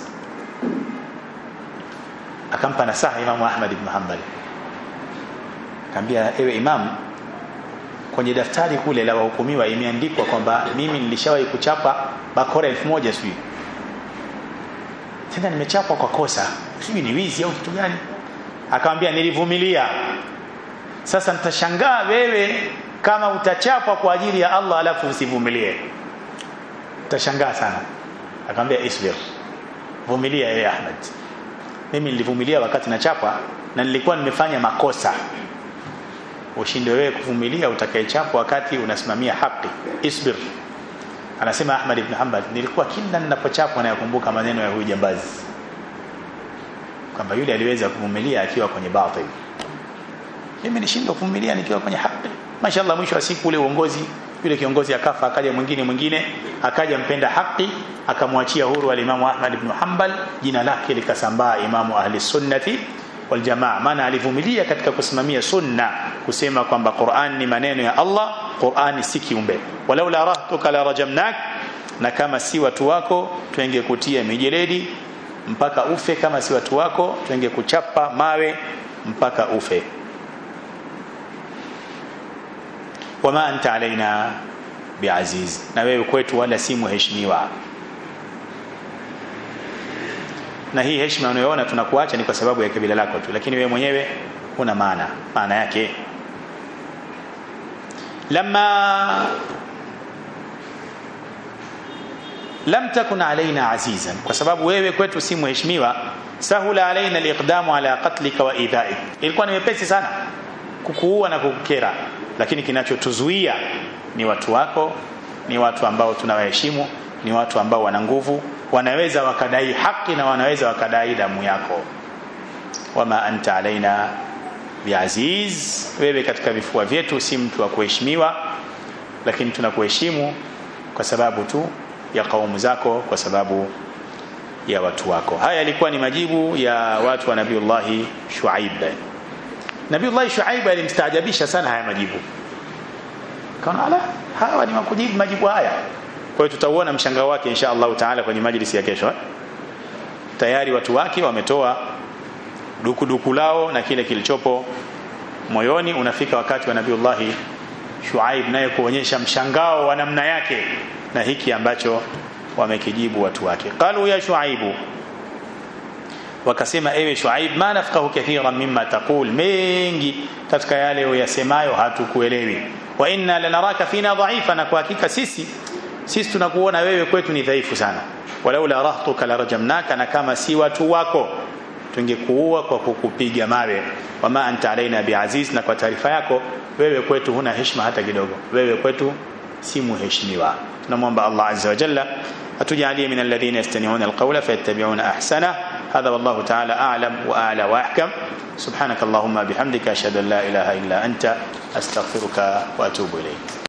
akampa nasaha Imamu Ahmad ibn Hanbal akamwambia ewe imam kwenye daftari kule la wahukumiwa imeandikwa kwamba mimi nilishawahi kuchapa bakora elfu moja sijui tena nimechapwa kwa kosa sijui ni wizi au kitu gani akamwambia nilivumilia sasa nitashangaa wewe kama utachapwa kwa ajili ya Allah alafu usivumilie utashangaa sana akamwambia isbir vumilia ewe Ahmad mimi nilivumilia wakati nachapwa na nilikuwa nimefanya makosa ushinde wewe kuvumilia utakayechapwa wakati unasimamia haki isbir anasema Ahmad ibn Hanbal nilikuwa kila ninapochapwa nayakumbuka maneno ya huyu jambazi kwamba yule aliweza kuvumilia akiwa kwenye batil mimi nishindwa kuvumilia nikiwa kwenye haki mashallah mwisho wa siku ule uongozi yule kiongozi akafa akaja mwingine mwingine akaja mpenda haki akamwachia huru alimamu Ahmad ibn Hanbal jina lake likasambaa imamu ahli sunnati wal jamaa maana alivumilia katika kusimamia sunna kusema kwamba Qur'an ni maneno ya Allah Qur'an si kiumbe walaula rahtuka la rajamnak na kama si watu wako tuengekutia mijeledi mpaka ufe kama si watu wako tuengekuchapa mawe mpaka ufe wama anta alaina biaziz na wewe kwetu wala si mheshimiwa na hii heshima unayoona tunakuacha ni kwa sababu ya kabila lako tu lakini wewe mwenyewe una maana maana yake lama lam takun alaina azizan kwa sababu wewe kwetu si mheshimiwa sahula alaina aliqdamu ala qatlika wa idhaik ilikuwa ni wepesi sana kukuua na kukukera lakini kinachotuzuia ni watu wako ni watu ambao tunawaheshimu ni watu ambao wana nguvu wanaweza wakadai haki na wanaweza wakadai damu yako wama anta alaina biaziz wewe katika vifua vyetu si mtu wa kuheshimiwa lakini tunakuheshimu kwa sababu tu ya kaumu zako kwa sababu ya watu wako haya yalikuwa ni majibu ya watu wa nabiullahi shuaib nabiullahi shuaib alimstaajabisha sana haya majibu kaona ala hawa ni makujibu majibu haya kwa hiyo tutauona mshangao wake insha Allah taala kwenye majlisi ya kesho tayari watu wake wametoa dukuduku lao na kile kilichopo moyoni unafika wakati wa nabiullahi shuaib naye kuonyesha mshangao wa namna yake na hiki ambacho wamekijibu watu wake qalu ya shuaibu wakasema ewe shuaib ma nafqahu kathiran mimma taqul mengi katika yale uyasemayo hatukuelewi wa inna lanaraka fina dha'ifa na kwa hakika sisi sisi tunakuona wewe kwetu ni dhaifu sana walaula rahtuka larajamnaka na kama si watu wako tungekuua kwa kukupiga mawe wama anta alaina biaziz na kwa taarifa yako wewe kwetu huna heshima hata kidogo wewe kwetu si muheshimiwa tunamwomba Allah azza wa jalla atujalie min alladhina yastami'una alqawla fayattabi'una ahsana هذا والله تعالى أعلم وأعلى وأحكم سبحانك اللهم بحمدك أشهد أن لا إله إلا أنت أستغفرك وأتوب إليك